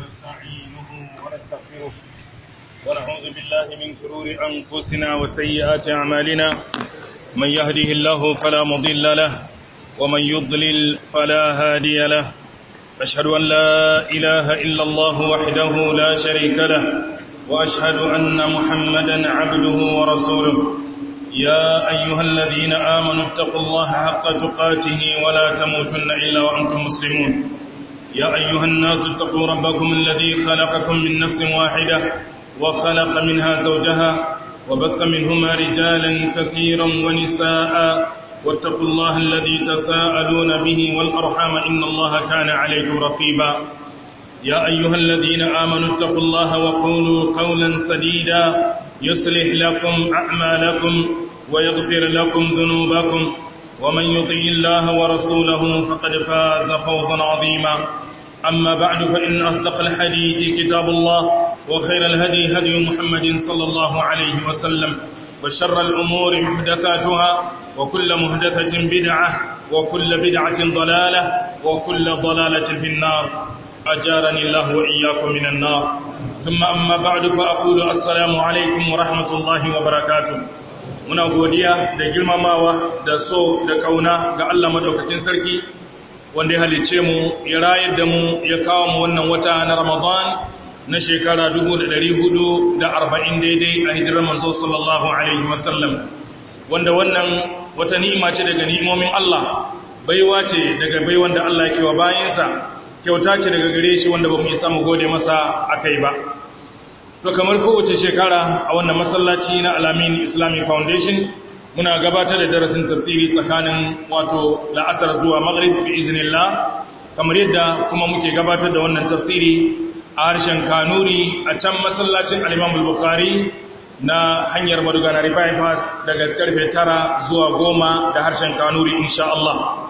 ونستعينه ونستغفره ونعوذ بالله من شرور أنفسنا وسيئات أعمالنا من يهده الله فلا مضل له ومن يضلل فلا هادي له أشهد أن لا إله إلا الله وحده لا شريك له وأشهد أن محمدا عبده ورسوله يا أيها الذين آمنوا اتقوا الله حق تقاته ولا تموتن إلا وأنتم مسلمون يا أيها الناس اتقوا ربكم الذي خلقكم من نفس واحدة وخلق منها زوجها وبث منهما رجالا كثيرا ونساء واتقوا الله الذي تساءلون به والأرحام إن الله كان عليكم رقيبا يا أيها الذين آمنوا اتقوا الله وقولوا قولا سديدا يصلح لكم أعمالكم ويغفر لكم ذنوبكم ومن يطيع الله ورسوله فقد فاز فوزا عظيما أما بعد فإن أصدق الحديث كتاب الله وخير الهدي هدي محمد صلى الله عليه وسلم وشر الأمور محدثاتها وكل محدثة بدعة وكل بدعة ضلالة وكل ضلالة في النار أجارني الله وإياكم من النار ثم أما بعد فأقول السلام عليكم ورحمة الله وبركاته muna godiya da girmamawa da so da kauna ga Allah madaukakin sarki wanda ya halice mu ya rayar da mu ya kawo mu wannan wata na Ramadan na shekara 1440 daidai a hijirar manzo sallallahu alaihi wasallam wanda wannan wata ni'ima ce daga ni'imomin Allah baiwa ce daga baiwan da Allah yake wa bayinsa kyauta ce daga gare shi wanda ba mu yi samu gode masa akai ba to kamar kowace shekara a wannan masallaci na alamin islamic foundation muna gabatar da darasin tafsiri tsakanin wato la'asar zuwa maghrib bi iznillah kamar yadda kuma muke gabatar da wannan tafsiri a harshen kanuri a can masallacin al-imam al-bukhari na hanyar madugana bypass daga karfe tara zuwa goma da harshen kanuri insha Allah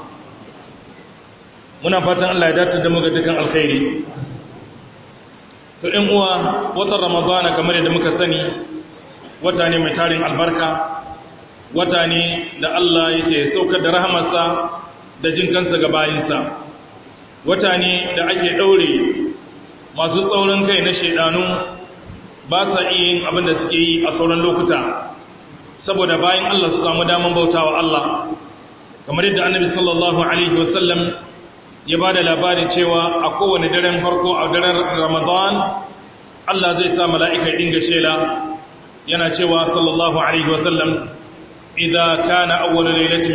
muna fatan Allah ya dace da mu ga dukkan alkhairi to ɗin uwa watan ramadana kamar yadda muka sani wata ne mai tarin albarka wata ne da Allah yake saukar da rahamarsa da jin kansa ga bayinsa wata ne da ake ɗaure masu tsaurin kai na shaidanu ba sa iya yin abin da suke yi a sauran lokuta saboda bayan Allah su samu daman bautawa Allah kamar yadda annabi sallallahu alaihi wasallam ya ba da labarin cewa a kowane daren farko a daren ramadan Allah zai sa mala'ika dinga shela yana cewa sallallahu alaihi wasallam idan kana awwalu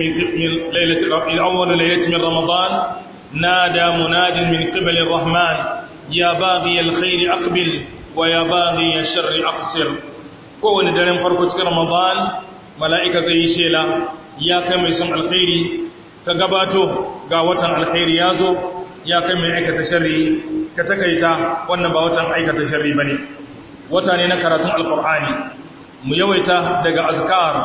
lailatin min ramadan nada munadin min qibalir rahman ya baghi alkhairi aqbil wa ya baghi alsharri aqsir kowane daren farko cikin ramadan mala'ika zai yi shela ya kai mai son alkhairi ka gabato ga watan alkhairi ya zo ya kai mai aikata sharri ka takaita wannan ba watan aikata sharri ba ne wata ne na karatun alkur'ani mu yawaita daga azkar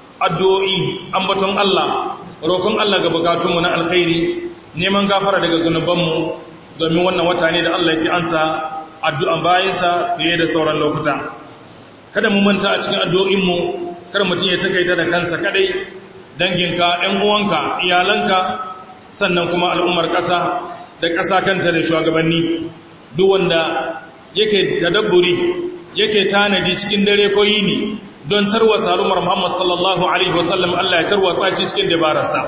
addu'o'i ambaton Allah roƙon Allah ga bukatunmu na alkhairi neman gafara daga zunubanmu domin wannan wata ne da Allah yake ansa addu'an bayansa fiye da sauran lokuta kada mu manta a cikin addu'o'inmu kar mutum ya takaita da kansa kadai danginka ‘yan uwanka iyalanka sannan kuma al'ummar ƙasa da ƙasa kanta da shugabanni duk wanda yake tadabburi yake tanadi cikin dare ko yini don tarwatsa al'ummar Muhammad sallallahu Alaihi wasallam Allah ya tarwatsa ci cikin dabararsa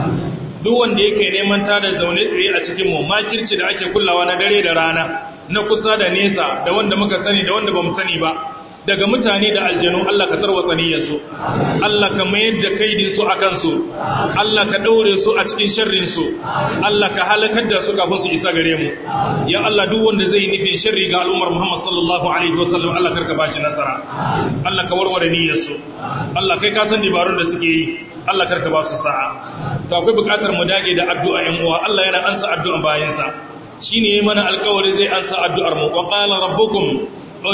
duk wanda yake neman tada zaune tsaye a cikin mu makirci da ake kullawa na dare da rana na kusa da nesa da wanda muka sani da wanda ba mu sani ba daga mutane da aljanu Allah ka tarwatsa niyyarsu Allah ka mayar da kaidin su akan su Allah ka daure su a cikin sharrin su Allah ka halakar da su kafin su isa gare mu ya Allah duk wanda zai nufin sharri ga al'ummar Muhammad sallallahu alaihi wasallam Allah karka bashi nasara Allah ka warware niyyarsu Allah kai ka san dabarun da suke yi Allah karka ba su sa'a to akwai bukatar mu dage da addu'a ƴan uwa Allah yana ansa addu'an bayansa shine mana alƙawari zai ansa addu'ar mu wa qala rabbukum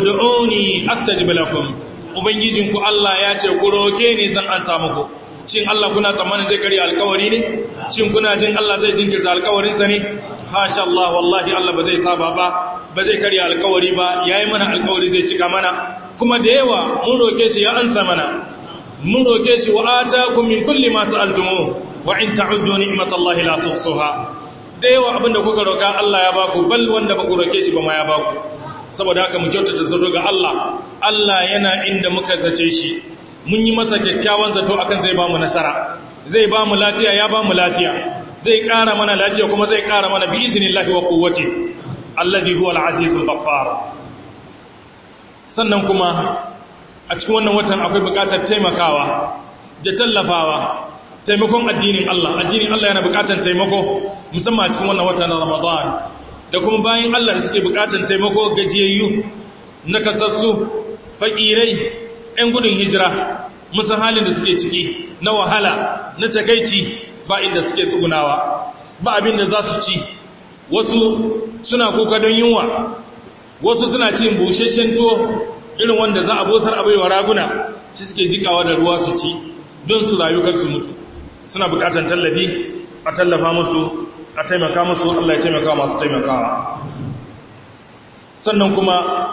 ud'uni astajib lakum ubangijinku Allah ya ce ku roke ni zan ansa muku shin Allah kuna tsammanin zai kare alkawari ne shin kuna jin Allah zai jinkirta alkawarin sa ne hasha Allah wallahi Allah ba zai saba ba ba zai kare alkawari ba yayi mana alkawari zai cika mana kuma da yawa mun roke shi ya ansa mana mun roke shi wa atakum min kulli ma sa'altumu wa in ta'uddu ni'matallahi la tuhsuha da yawa abinda kuka roƙa Allah ya baku bal wanda ba ku roƙe shi ba ma ya baku saboda haka mu kyautata zato ga Allah Allah yana inda muka zace shi mun yi masa kyakkyawan zato akan zai ba mu nasara zai ba mu lafiya ya ba mu lafiya zai ƙara mana lafiya kuma zai ƙara mana bi iznillahi wa quwwati alladhi huwa al-azizul ghaffar sannan kuma a cikin wannan watan akwai buƙatar taimakawa da tallafawa taimakon addinin Allah addinin Allah yana buƙatar taimako musamman a cikin wannan watan Ramadan da kuma bayan Allah da suke buƙatar taimako gajiyayyu nakasassu fakirai 'yan gudun hijira musan halin da suke ciki na wahala na takaici ba inda suke tsugunawa ba abin da za su ci wasu suna kuka don yunwa wasu suna cin busheshen tuwo irin wanda za a bosar abaiwa raguna shi suke jikawa da ruwa su ci don su rayukar su mutu suna bukatan tallafi a tallafa musu a taimaka musu Allah ya taimaka masu taimakawa sannan kuma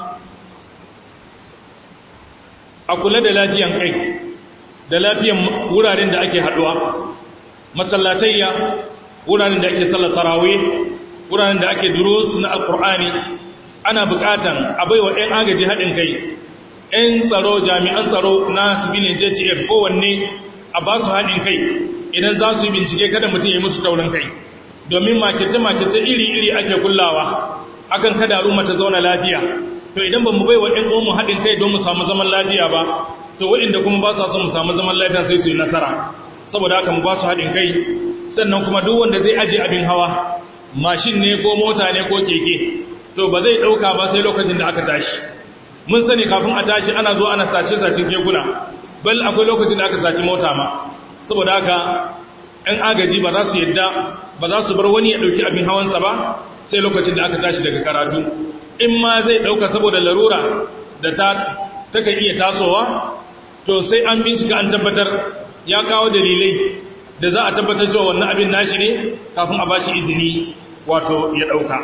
a kula da lafiyan kai da lafiyan wuraren da ake haduwa masallatayya wuraren da ake sallar tarawih wuraren da ake durus na alkur'ani ana bukatan a baiwa 'yan agaji haɗin kai 'yan tsaro jami'an tsaro na sibilin jtf kowanne a ba su haɗin kai idan za su yi bincike kada mutum ya musu taurin kai domin makice-makice iri-iri ake kullawa akan kada al'umma ta zauna lafiya to idan ba mu baiwa 'yan uwanmu haɗin kai don mu samu zaman lafiya ba to waɗanda kuma ba sa son mu samu zaman lafiya sai su yi nasara saboda haka mu ba su haɗin kai sannan kuma duk wanda zai aje abin hawa mashin ne ko mota ne ko keke to ba zai ɗauka ba sai lokacin da aka tashi mun sani kafin a tashi ana zo ana sace-sacen kekuna bal akwai lokacin da aka saci mota ma saboda haka 'yan agaji ba za su yadda ba za su bar wani ya ɗauki abin hawansa ba sai lokacin da aka tashi daga karatu in ma zai ɗauka saboda larura da ta taka iya tasowa to sai an bincika an tabbatar ya kawo dalilai da za a tabbatar cewa wannan abin nashi ne kafin a bashi izini wato ya ɗauka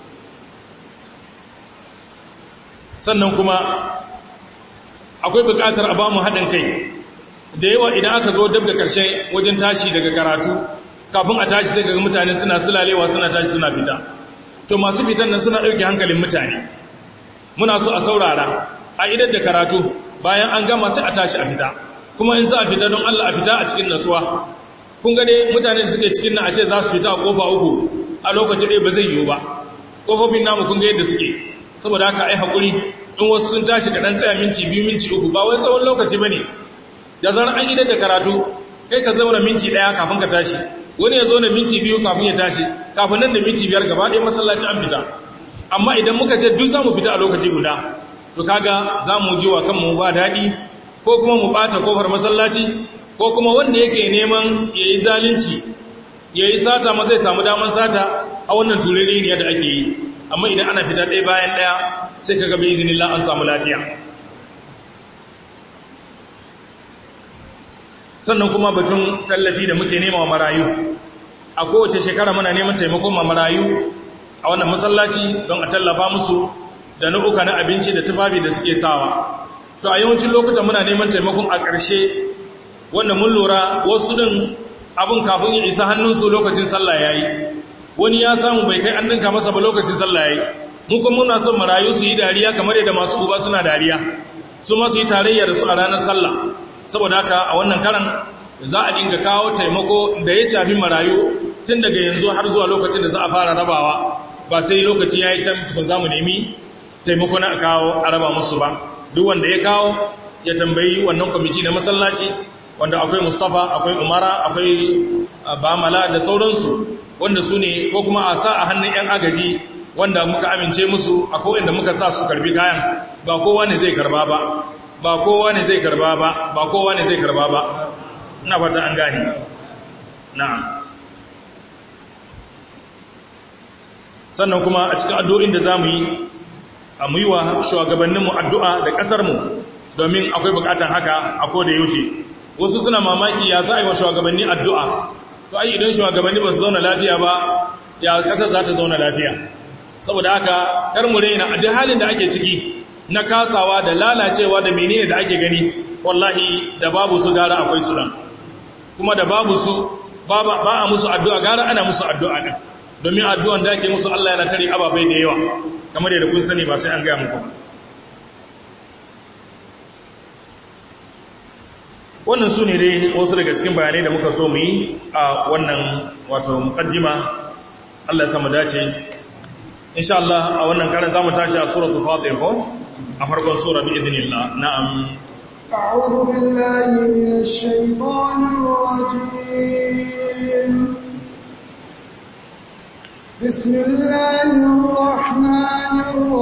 sannan kuma akwai buƙatar a ba mu haɗin kai da yawa idan aka zo dab da ƙarshe wajen tashi daga karatu kafin a tashi sai ga mutane suna sulalewa suna tashi suna fita to masu fitan nan suna ɗauke hankalin mutane muna so a saurara a idar da karatu bayan an gama sai a tashi a fita kuma in za a fita don Allah a fita a cikin natsuwa kun ga dai mutane da suke cikin nan a ce za su fita a kofa uku a lokaci ɗaya ba zai yiwu ba kofofin namu kun ga yadda suke saboda haka ai haƙuri in wasu sun tashi da ɗan tsaya minti biyu minti uku ba wai tsawon lokaci ba ne da zarar an idar da karatu kai ka zauna minti ɗaya kafin ka tashi wani ya zo na minti biyu kafin ya tashi kafin nan da minti biyar gaba ɗaya masallaci an fita amma idan muka ce duk za mu fita a lokaci guda to kaga za mu ji wa kanmu ba daɗi ko kuma mu ɓata kofar masallaci ko kuma wanda yake neman ya yi zalunci ya yi sata ma zai samu damar sata a wannan turere ne da ake yi amma idan ana fita ɗaya bayan ɗaya sai ka gaba izinin an samu lafiya sannan kuma batun tallafi da muke nema wa marayu a kowace shekara muna neman taimakon ma marayu a wannan masallaci don a tallafa musu da nau'uka na abinci da tufafi da suke sawa to a yawancin lokutan muna neman taimakon a ƙarshe wanda mun lura wasu ɗin abin kafin ya isa hannunsu lokacin sallah ya yi wani ya samu bai kai an dinka masa ba lokacin sallah ya yi mu kuma muna son marayu su yi dariya kamar yadda masu uba suna dariya su ma su yi tarayya da su a ranar sallah saboda haka a wannan karan za a dinga kawo taimako da ya shafi marayu tun daga yanzu har zuwa lokacin da za a fara rabawa ba sai lokaci ya yi can tukun za mu nemi taimako na kawo a raba musu ba duk wanda ya kawo ya tambayi wannan kwamiti na masallaci wanda akwai mustapha akwai umara akwai bamala da sauransu wanda su ne ko kuma a sa a hannun 'yan agaji wanda muka amince musu a inda muka sa su karbi kayan ba kowa ne zai karba ba ba kowa ne zai karba ba ba kowa ne zai karba ba ina fata an gane na'am sannan kuma a cikin addu'o'in da zamu yi a mu yi wa shugabanninmu addu'a da ƙasarmu domin akwai buƙatar haka a koda yaushe wasu suna mamaki ya za a yi wa shugabanni addu'a to ai idan shugabanni ba su zauna lafiya ba ya ƙasar za ta zauna lafiya saboda haka kar mu raina a duk halin da ake ciki na kasawa da lalacewa da menene da ake gani wallahi da babu su gara akwai su nan kuma da babu su ba a musu addu'a gara ana musu addu'a din domin addu'an da ake musu Allah yana tare ababai da yawa kamar yadda kun sani ba sai an gaya muku wannan su ne dai wasu daga cikin bayanai da muka so mu yi a wannan wato mukaddima Allah ya samu dace insha Allah a wannan karan zamu tashi a suratul fatir ko a farkon sura bi idnillah na'am أعوذ بالله من الشيطان الرجيم بسم الله الرحمن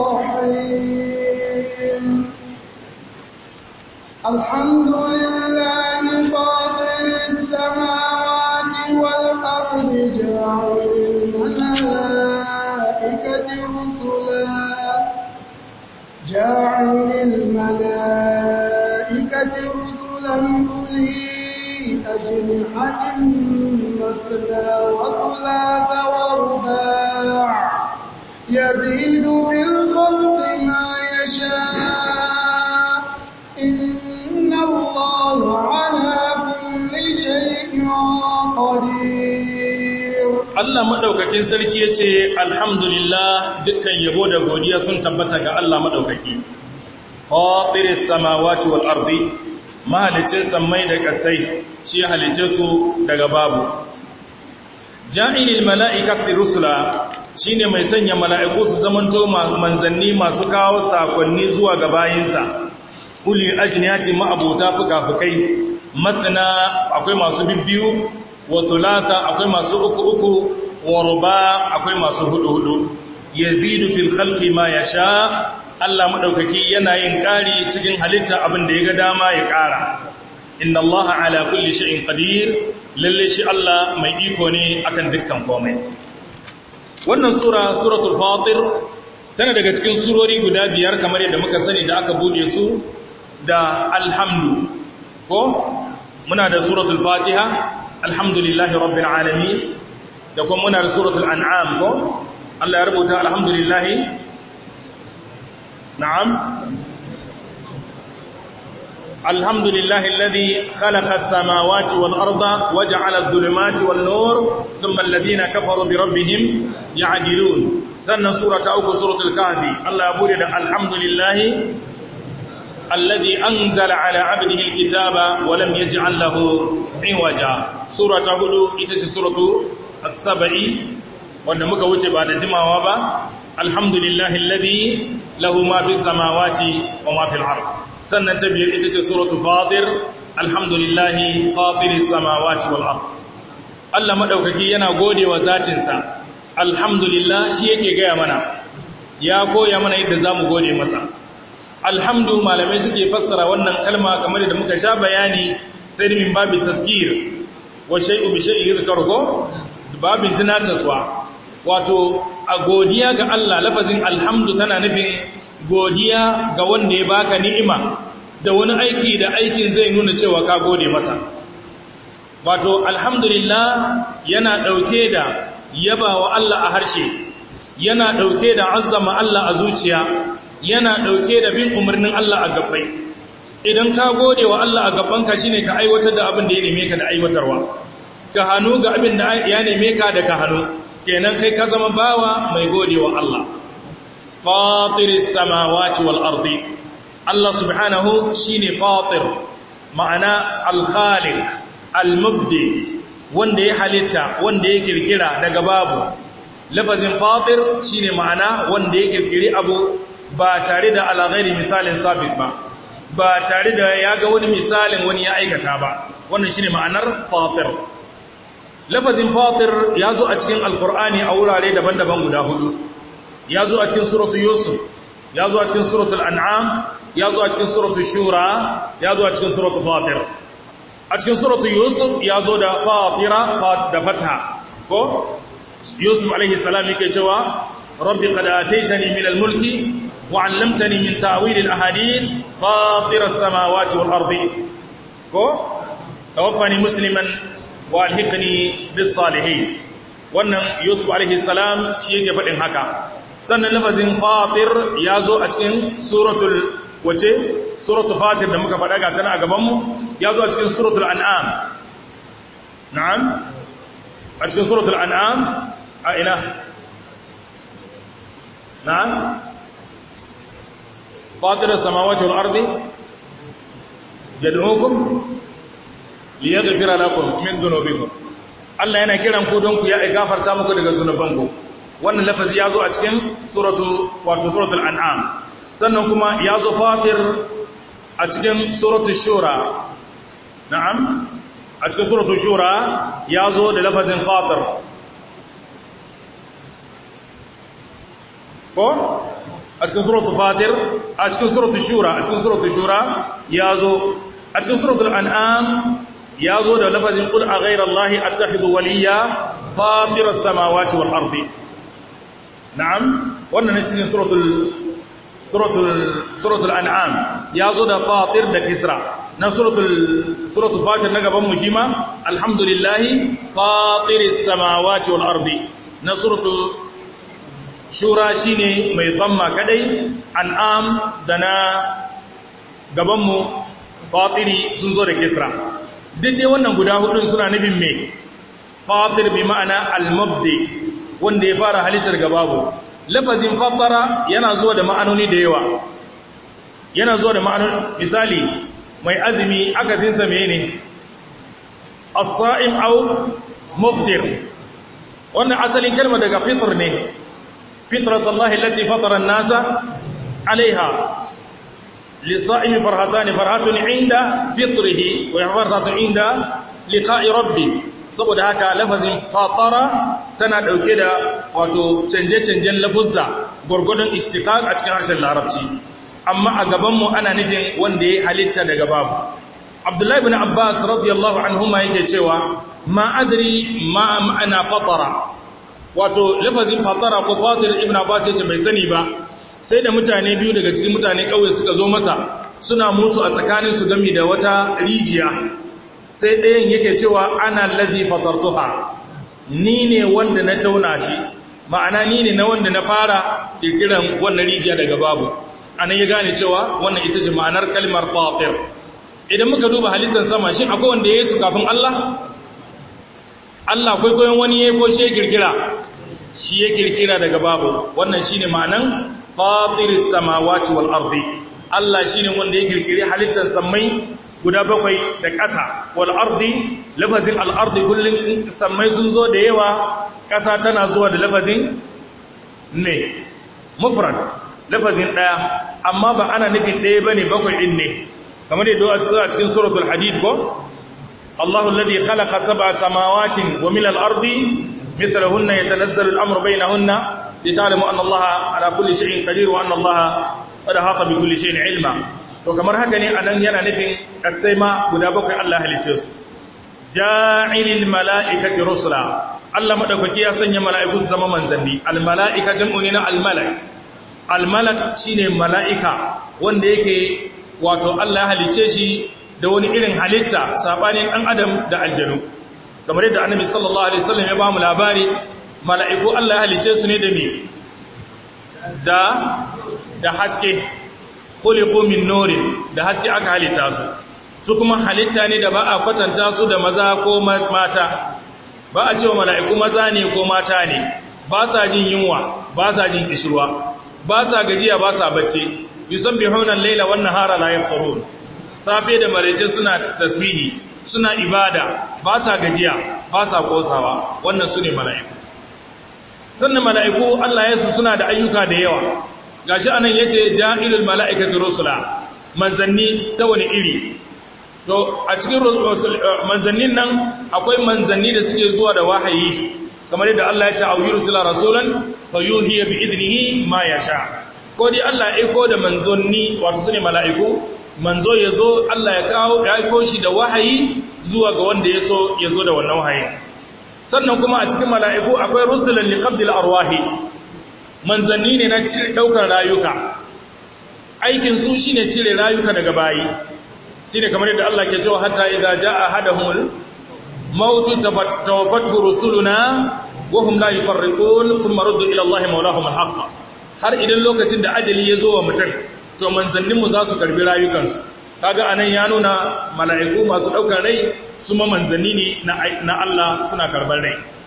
الرحيم الحمد لله فاطر السماوات والأرض جاعل الملائكة رسلا جاعل الملائكة رسلا أولي أجنحة مثنى وثلاث ورباع يزيد في الخلق ما يشاء إن الله على كل شيء قدير Allah madaukakin sarki yace alhamdulillah dukkan yabo da godiya sun tabbata ga Allah madaukaki fatiris samawati wal ardi mahalicin sammai da kasai shi halice su daga babu ja'ilil mala'ikati rusula shine mai sanya mala'iku su zamanto manzanni masu kawo sakonni zuwa ga bayinsa uli ajniyati ma'abuta fukafukai matsina akwai masu bibbiyu wa thulatha akwai masu uku uku wa ruba akwai masu hudu hudu yazidu fil khalqi ma yasha Allah madaukaki yana yin kari cikin halitta abin da ya ga dama ya kara inna Allah ala kulli shay'in qadir lalle shi Allah mai iko ne akan dukkan komai wannan sura suratul fatir tana daga cikin surori guda biyar kamar yadda muka sani da aka bude su da alhamdu ko muna da suratul fatiha alhamdulillahi rabbil alamin da kuma muna da suratul an'am ko Allah ya rubuta alhamdulillahi na'am alhamdulillahi alladhi khalaqa as-samawati wal arda waja'ala adh-dhulumati wan nur thumma alladhina kafaru bi rabbihim ya'dilun sannan surata uku suratul kahfi Allah ya bude da alhamdulillahi الذي أنزل على عبده الكتاب ولم يجعل له عوجا سورة هدو إتش سورة السبع wanda muka wuce ba da jimawa ba alhamdulillahi alladhi lahu ma fi samawati wa ma fil ard sannan ta biyar ita ce suratu fatir alhamdulillahi fatiris samawati wal ard Allah madaukaki yana godewa zatin sa alhamdulillah shi yake gaya mana ya koya mana yadda zamu gode masa alhamdu malamai suke fassara wannan kalma kamar da muka sha bayani sai min babin tazkir wa shay'u bi shay'i yadhkaruhu babin tunataswa wato a godiya ga Allah lafazin alhamdu tana nufin godiya ga wanda ya baka ni'ima da wani aiki da aikin zai nuna cewa ka gode masa wato alhamdulillah yana dauke da yabawa Allah a harshe yana dauke da azzama Allah a zuciya yana ɗauke da bin umarnin Allah a gabbai idan ka gode wa Allah a gabbanka shine ka aiwatar da abin da ya neme ka da aiwatarwa ka hannu ga abin da ya neme ka da ka hannu kenan kai ka zama bawa mai gode wa Allah fatiris samawati wal ardi Allah subhanahu shine fatir ma'ana al-khaliq al-mubdi wanda ya halitta wanda ya kirkira daga babu lafazin fatir shine ma'ana wanda ya kirkiri abu ba tare da alaghairi misalin sabit ba ba tare da ya ga wani misalin wani ya aikata ba wannan shine ma'anar fatir lafazin fatir ya zo a cikin alkur'ani a wurare daban-daban guda hudu ya zo a cikin suratul yusuf ya zo a cikin suratul an'am ya zo a cikin suratul shura ya zo a cikin suratul fatir a cikin suratul yusuf ya zo da fatira da fata ko yusuf alaihi salam yake cewa rabbi qad ataitani min al-mulki وعلمتني من تأويل الأحاديث فاطر السماوات والأرض توفني مسلما والحقني بالصالحين wannan Yusuf alaihi salam shi yake faɗin haka sannan lafazin fatir ya zo a cikin suratul wace suratul fatir da muka faɗa ga tana a gabanmu ya zo a cikin suratul an'am na'am a cikin suratul an'am a ina na fatir samawati wal ardi yad'ukum liyaghfira lakum min dhunubikum Allah yana kiran ku don ku ya gafarta muku daga zunubanku wannan lafazi ya zo a cikin suratu wato suratul an'am sannan kuma ya zo fatir a cikin suratul shura na'am a cikin suratul shura ya zo da lafazin fatir ko a cikin suratul fatir a cikin suratul shura a cikin suratul shura ya zo a cikin suratul an'am ya zo da lafazin qul a ghayra allahi attakhidhu waliya fatir as-samawati wal ardi na'am wannan ne cikin suratul suratul suratul an'am ya zo da fatir da kisra na suratul suratul fatir na gaban mu shi ma alhamdulillahi fatiris samawati wal ardi na suratul shura shine mai dhamma kadai an'am da na gaban mu fatiri sun zo da kisra duk dai wannan guda hudun suna nufin me fatir bi ma'ana al-mubdi wanda ya fara halittar gababu lafazin fattara yana zuwa da ma'anoni da yawa yana zuwa da ma'anoni misali mai azumi akasinsa mene as-sa'im aw muftir wannan asalin kalma daga fitr ne fitratullahi allati fatara an-nasa alaiha lis-sa'im farhatani farhatun 'inda fitrihi wa farhatun 'inda liqa'i rabbi saboda haka lafazin fatara tana dauke da wato canje-canjen lafuzza gurgudun istiqaq a cikin harshen larabci amma a gabanmu ana nufin wanda ya halitta daga babu abdullahi ibn abbas radiyallahu anhuma yake cewa ma adri ma ma'ana fatara wato lafazin fatara ko fatir ibn abbas yace bai sani ba sai da mutane biyu daga cikin mutane kauye suka zo masa suna musu a tsakanin su gami da wata rijiya sai ɗayan yake cewa ana ladhi fatartuha ni ne wanda na tauna shi ma'ana ni ne na wanda na fara kirkiran wannan rijiya daga babu anan ya gane cewa wannan ita ce ma'anar kalmar fatir idan muka duba halittar sama shi akwai wanda ya yi su kafin Allah Allah kwaikwayon wani ya yi ko shi ya kirkira shi ya kirkira daga babu wannan shi ne ma'anan fatiris samawati wal ardi Allah shi ne wanda ya kirkiri halittar sammai guda bakwai da ƙasa wal ardi lafazin al ardi kullum sammai sun zo da yawa ƙasa tana zuwa da lafazin ne mufrad lafazin ɗaya amma ba ana nufin ɗaya ba ne bakwai ɗin ne kamar yadda a cikin suratul hadid ko Allahu alladhi khalaqa sab'a samawatin wa min al-ardi mithlahunna yatanazzalu al-amru bainahunna lita'lamu anna Allaha ala kulli shay'in qadir wa anna Allaha qad ahata bi kulli shay'in ilma to kamar haka ne anan yana nufin kasai ma guda bakwai Allah halice su ja'ilil mala'ikati rusula Allah madaukaki ya sanya mala'iku su zama manzanni al-mala'ika jam'u ne na al-malak al-malak shine mala'ika wanda yake wato Allah ya halice shi da wani irin halitta sabanin dan adam da aljanu kamar yadda annabi sallallahu alaihi wasallam ya ba mu labari mala'iku Allah ya halice su ne da me da da haske khuliqu min nurin da haske aka halitta su su kuma halitta ne da ba a kwatanta su da maza ko mata ba a cewa mala'iku maza ne ko mata ne ba sa jin yunwa ba sa jin kishirwa ba sa gajiya ba sa bacci yusabbihuna al-laila wan nahara la yafturun safe da marece suna tasbihi suna ibada ba sa gajiya ba sa kosawa wannan sune mala'iku sannan mala'iku Allah ya su suna da ayyuka da yawa gashi anan yace ja'ilul mala'ikati rusula manzanni ta wani iri to a cikin manzannin nan akwai manzanni da suke zuwa da wahayi kamar yadda Allah ya ce au yursila rasulan fa yuhiya bi idnihi ma yasha ko dai Allah ya aiko da manzonni wato sune mala'iku manzo yazo Allah ya kawo ya aiko shi da wahayi zuwa ga wanda yaso yazo da wannan wahayi sannan kuma a cikin mala'iku akwai rusulan liqabdil arwahi manzanni ne na cire daukar rayuka aikin su shine cire rayuka daga bayi shine kamar yadda Allah ke cewa hatta idza jaa ahaduhum mautu tawaffatu rusuluna wa hum la yufarritun thumma ruddu ila Allah mawlahum alhaq har idan lokacin da ajali ya zo wa mutum to manzannin mu za su karbi rayukansu kaga anan ya nuna mala'iku masu daukar rai su ma manzanni ne na Allah suna karbar rai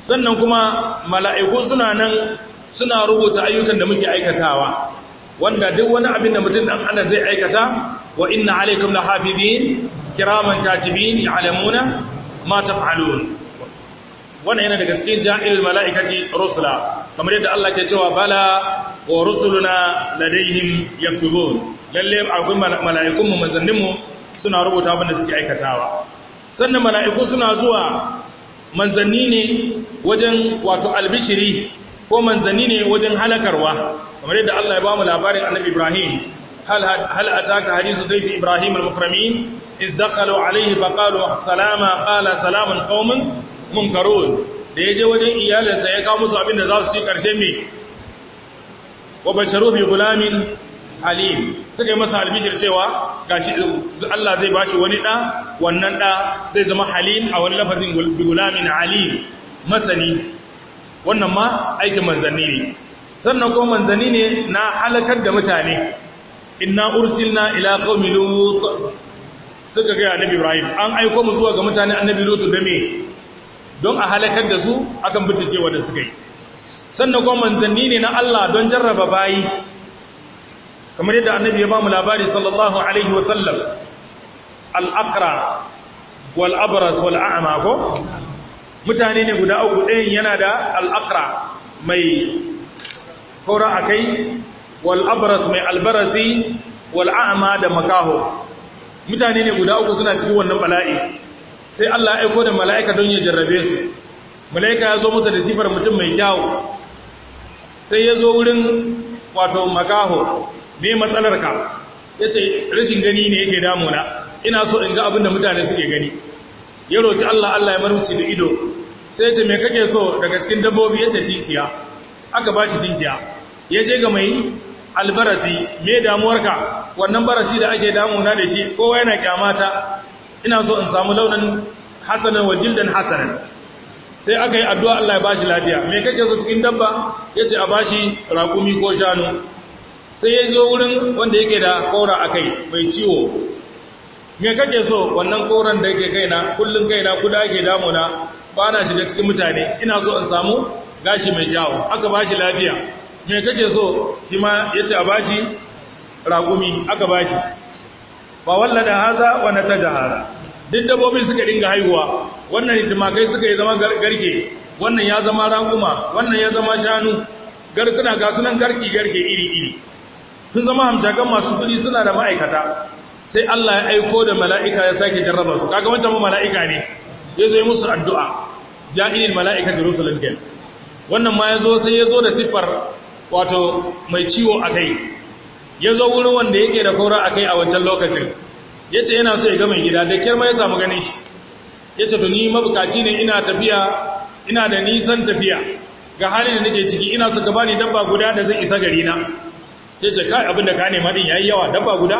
sannan kuma mala'iku suna nan suna rubuta ayyukan da muke aikatawa wanda duk wani abin da mutum dan adam zai aikata wa inna alaikum lahafizin kiraman katibin ya'lamuna ma taf'alun wannan yana daga cikin ja'il mala'ikati rusula kamar yadda Allah ke cewa bala wa rusuluna ladaihim yaktubun lalle akwai mala'ikun mu manzannin mu suna rubuta abin da suke aikatawa sannan mala'iku suna zuwa manzanni ne wajen wato albishiri ko manzanni ne wajen halakarwa kamar yadda Allah ya ba mu labarin annabi Ibrahim hal hal ataka hadithu dayfi Ibrahim al-mukramin idh dakhalu alayhi faqalu salama qala salamun qaumun munkarun da yaje wajen iyalinsa ya kawo musu abin da za su ci karshe me wa basharu bi gulamin halim suka yi masa albishir cewa gashi Allah zai bashi wani da wannan da zai zama halim a wani lafazin bi gulamin alim masani wannan ma aikin manzanni ne sannan kuma manzanni ne na halakar da mutane inna ursilna ila qaumi lut suka ga annabi ibrahim an aiko mu zuwa ga mutane annabi lut da me don a halakar da su akan butace wanda suka yi sannan kuma manzanni ne na Allah don jarraba bayi kamar yadda annabi ya ba mu labari sallallahu alaihi wasallam al-aqra wal abras wal a'ma ko mutane ne guda uku ɗayan yana da al-aqra mai kora akai wal abras mai albarasi wal a'ma da makaho mutane ne guda uku suna cikin wannan bala'i sai Allah ya aiko da mala'ika don ya jarrabe su mala'ika ya zo masa da sifar mutum mai kyawu sai ya zo wurin wato makaho me matsalarka ya ce rashin gani ne yake damuna ina so in ga abin da mutane suke gani ya roki Allah Allah ya marmushi da ido sai ya ce me kake so daga cikin dabbobi ya ce tinkiya aka ba shi tinkiya ya je ga mai albarasi me damuwarka wannan barasi da ake damuna da shi kowa yana kyamata ina so in samu launin hasanan wa jildan hasanan sai aka yi addu'a Allah ya bashi lafiya me kake so cikin dabba yace a bashi raƙumi ko shanu sai ya zo wurin wanda yake da kora a kai mai ciwo me kake so wannan koran da yake kaina kullun kaina kuda ake damuna ba na shiga cikin mutane ina so in samu gashi mai kyawu aka bashi lafiya me kake so shi ma yace a bashi raƙumi aka bashi ba wallada haza wa natajahara duk dabbobin suka dinga haihuwa wannan itimakai suka yi zama garke wannan ya zama raƙuma wannan ya zama shanu garkuna ga sunan garki garke iri iri sun zama hamshakan masu kudi suna da ma'aikata sai Allah ya aiko da mala'ika ya sake jarraba su kaga wancan mala'ika ne ya zo yi musu addu'a ja'ilil mala'ika jerusalem ken wannan ma ya zo sai ya zo da siffar wato mai ciwo a kai ya zo wurin wanda yake da kaura a kai a wancan lokacin ya ce yana so ya ga mai gida da kyar ma ya samu ganin shi ya ce ni mabukaci ne ina tafiya ina da nisan tafiya ga halin da nake ciki ina su gaba ni dabba guda da zai isa gari na ya ce kai abinda ka nema din yayi yawa dabba guda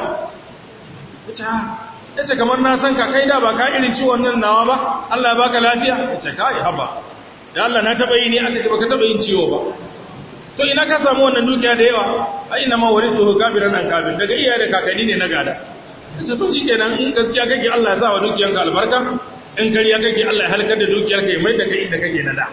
ya ce ya ce kamar na san ka kai da ba ka irin ciwon nan nawa ba Allah ya baka lafiya ya ce kai haba da Allah na taba yi ne aka ce baka taba yin ciwo ba to ina ka samu wannan dukiya da yawa ai ina ma warisuhu kabiran an kabir daga iyaye da kakanni ne na gada ya ce to shikenan in gaskiya kake Allah ya sa wa dukiyanka albarka in kariya kake Allah ya halkar da dukiyarka ya mai da kai inda kake na da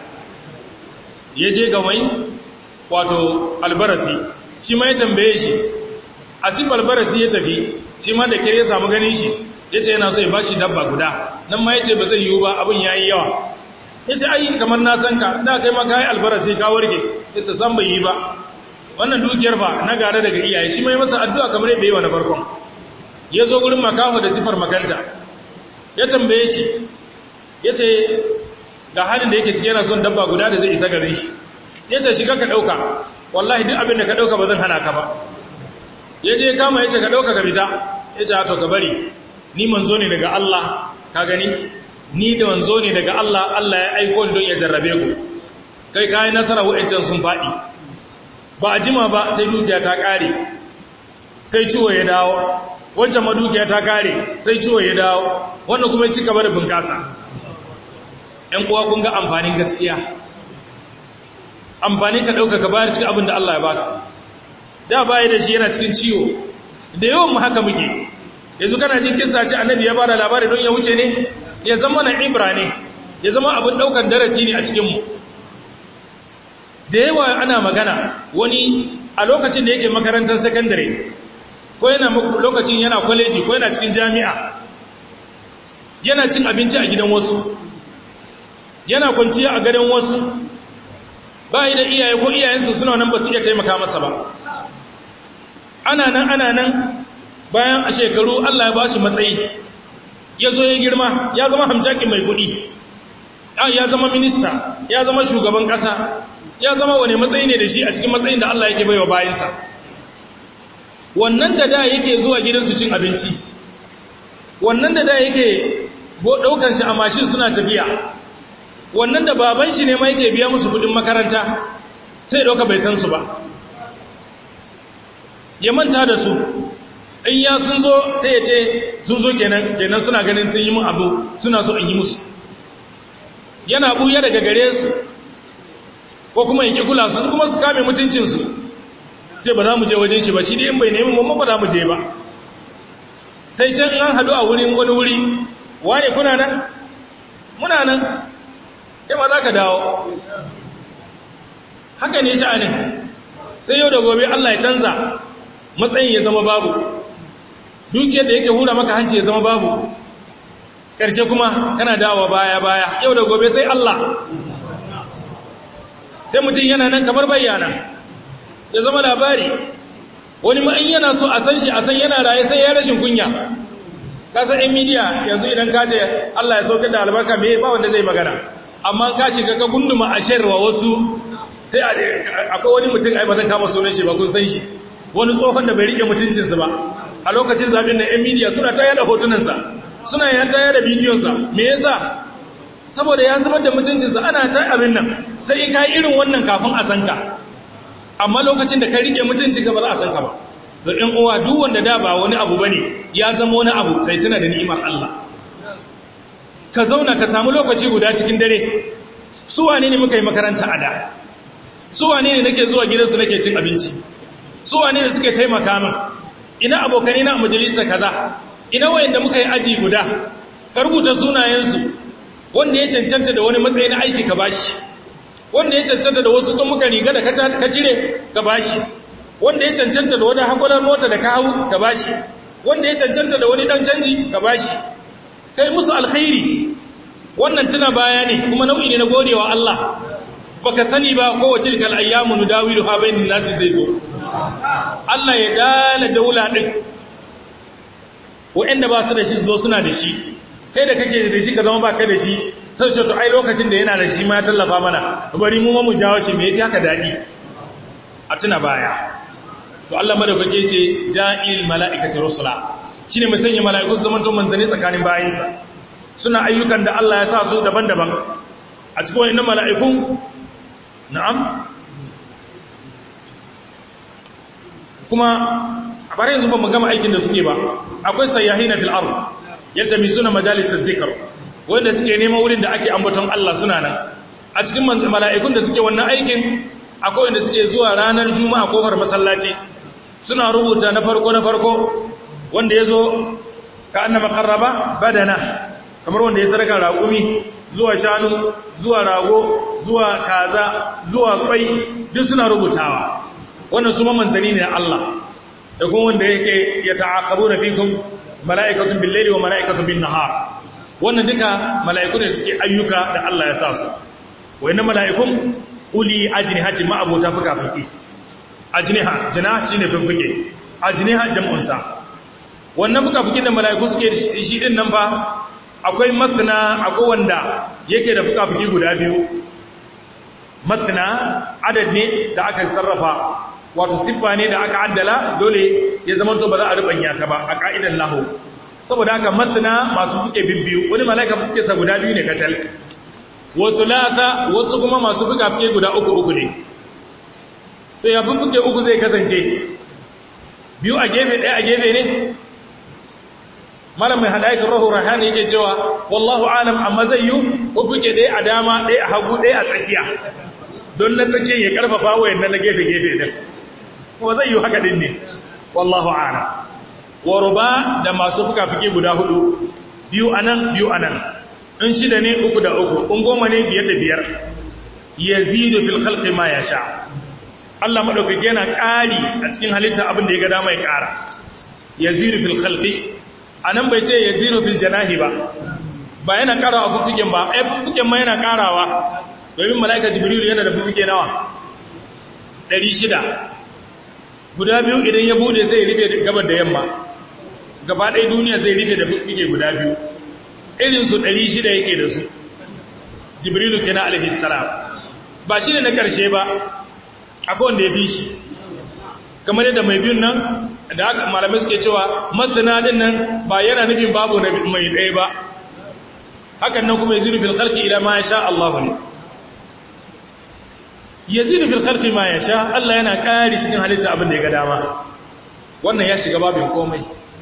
ya je ga mai wato albarasi shi ma ya tambaye shi a cikin albarasi ya tafi shi ma da kere ya samu ganin shi ya ce yana so ya ba shi dabba guda nan ma ya ce ba zai yiwu ba abin ya yi yawa ya ce ayi kamar na san ka da kai maka yi albarasi ka warke ya ce san bai yi ba wannan dukiyar ba na gada daga iyaye shi ma ya masa addu'a kamar yadda yi wa na farkon ya zo wurin makaho da sifar makanta ya tambaye shi ya ce ga halin da yake ciki yana son dabba guda da zai isa garin shi ya ce shiga ka ɗauka wallahi duk abin da ka ɗauka ba zan hana ka ba ya je kama ya ce ka ɗauka ka fita ya ce to ka bari ni manzo ne daga Allah ka gani ni da manzo ne daga Allah Allah ya aiko don ya jarrabe ku kai kayi nasara wa'ancan sun faɗi ba a jima ba sai dukiya ta ƙare sai ciwo ya dawo wancan ma dukiya ta ƙare sai ciwo ya dawo wannan kuma ya ci gaba da bunƙasa ‘yan uwa kun ga amfanin gaskiya amfani ka ɗauka ka bayar cikin abin da Allah ya baka da baya da shi yana cikin ciwo da yawan mu haka muke yanzu kana jin kissa ce annabi ya bada labari don ya wuce ne ya zama na ibra ne ya zama abin ɗaukar darasi ne a cikinmu da yawa ana magana wani a lokacin da yake makarantar sakandare ko yana lokacin yana kwaleji ko yana cikin jami'a yana cin abinci a gidan wasu yana kwanciya a gadon wasu ba da iyaye ko iyayensu suna nan ba su iya taimaka masa ba ana nan ana nan bayan a shekaru Allah ya ba shi matsayi ya zo ya girma ya zama hamshakin mai kuɗi ya zama minista ya zama shugaban ƙasa ya zama wane matsayi ne da shi a cikin matsayin da Allah yake baiwa bayansa wannan da da yake zuwa gidansu cin abinci wannan da da yake ɗaukan shi a mashin suna tafiya wannan da baban shi ne ma yake biya musu kudin makaranta sai ɗauka bai san su ba ya manta da su in ya sun zo sai ya ce sun zo kenan kenan suna ganin sun yi mun abu suna so in yi musu yana buya daga gare su ko kuma in kula su kuma su kame mutuncinsu sai ba za mu je wajen shi ba shi dai in bai nemi mamma ba za mu je ba sai can an hadu a wurin wani wuri wane kuna nan muna nan kai ma za ka dawo haka ne sha'anin sai yau da gobe Allah ya canza matsayin ya zama babu dukiyar da yake hura maka hanci ya zama babu ƙarshe kuma kana dawo baya baya yau da gobe sai Allah sai mutum yana nan kamar bayyana ya zama labari wani ma'in yana so a san shi a san yana raye sai ya rashin kunya kasan yan midiya yanzu idan ka ce Allah ya sauka da albarka me ba wanda zai magana amma ka shiga ka gunduma a shayarwa wasu sai akwai wani mutum ai ba zan kama sunan shi ba kun san shi wani tsohon da bai rike mutuncinsa ba a lokacin zaɓen na yan midiya suna ta yada hotunansa suna ya ta yada bidiyonsa me yasa saboda ya zubar da mutuncinsa ana ta abin nan sai in ka yi irin wannan kafin a san ka amma lokacin da ka rike mutuncin ka ba za a san ka ba to ɗan uwa duk wanda da ba wani abu bane ya zama wani abu sai tuna da ni'imar Allah ka zauna ka samu lokaci guda cikin dare su wane ne muka yi makaranta a da su wane ne nake zuwa gidansu nake cin abinci su wane ne suke taimaka min ina abokanai na majalisa kaza ina wayanda muka yi aji guda ka rubuta sunayensu wanda ya cancanta da wani matsayi na aiki ka bashi wanda ya cancanta da wasu muka riga da ka cire ka bashi wanda ya cancanta da wani hakular mota da ka hau ka bashi wanda ya cancanta da wani dan canji ka bashi kai musu alkhairi wannan tuna baya ne kuma nau'i ne na godewa Allah baka sani ba kowace tilkal ayyamu nudawilu ha bainan nasi zai zo Allah ya dala daula din wa'anda ba su da shi zo suna da shi kai da kake da shi ka zama ba kai da shi sai ce to ai lokacin da yana da shi ma ya tallafa mana bari mu ma mu jawo shi me yake haka dadi a tuna baya to Allah madaukake ce ja'il mala'ikati rusula shine mai sanya mala'iku su zama to manzane tsakanin bayinsa suna ayyukan da Allah ya sa su daban-daban a cikin wayannan mala'ikun na'am kuma a bare yanzu ba mu gama aikin da suke ba akwai sayyahina fil ard yaltamisuna majalis adh-dhikr wanda suke neman wurin da ake ambaton Allah suna nan a cikin mala'ikun da suke wannan aikin akwai wanda suke zuwa ranar juma'a kofar masallaci suna rubuta na farko na farko wanda ya zo ka annama karraba badana kamar wanda ya sadaka raƙumi zuwa shanu zuwa rago zuwa kaza zuwa kwai duk suna rubutawa wannan su manzani ne na Allah da kuma wanda yake ya ta'aqabu na fikum mala'ikatun bil laili wa mala'ikatun bin nahar wannan duka mala'iku ne suke ayyuka da Allah ya sa su wayannan mala'ikun uli ajnihati ma abota fuka fuki ajniha jana shine fuffuke ajniha jam'un sa wannan fuka fukin da mala'iku suke shi din nan fa akwai masna akwai wanda yake da fuka fuki guda biyu masna adad ne da aka sarrafa wato siffa ne da aka addala dole ya zama to ba za a rubanya ta ba a ka'idan lahu saboda haka masna masu fuke bibbiyu wani mala'ika fuke sa guda biyu ne kacal wa thulatha wasu kuma masu fuka fuke guda uku uku ne to ya fuke uku zai kasance biyu a gefe ɗaya a gefe ne malam mai hadaikar rahu rahani yake cewa wallahu alam amma zai yi fuke ɗaya a dama ɗaya a hagu ɗaya a tsakiya don na tsakiyar ya karfafa wayan na gefe gefe din kuma zai yi haka din ne wallahu alam wa ruba da masu fuka-fuki guda hudu biyu anan biyu anan in shida ne uku da uku in goma ne biyar da biyar yazidu fil khalqi ma yasha Allah madaukake yana ƙari a cikin halitta abin da ya ga dama ya ƙara yazidu fil khalqi anan bai ce yazidu fil janahi ba ba yana ƙarawa fuffuken ba ai fuffuken ma yana ƙarawa domin mala'ika jibril yana da fuffuke nawa 600 guda biyu idan ya bude zai rufe gabar da yamma gaba ɗaya duniya zai rufe da fuffuke guda biyu irin su 600 yake da su jibrilu kenan alaihi salam ba shi ne na ƙarshe ba akwai wanda ya fi shi kamar yadda mai biyun nan da haka malamai suke cewa masana din nan ba yana nufin babu mai ɗaya ba hakan nan kuma yazidu fil khalqi ila ma yasha Allah ne yazidu fil khalqi ma yasha Allah yana ƙari cikin halitta abin da ya ga dama wannan ya shiga babin komai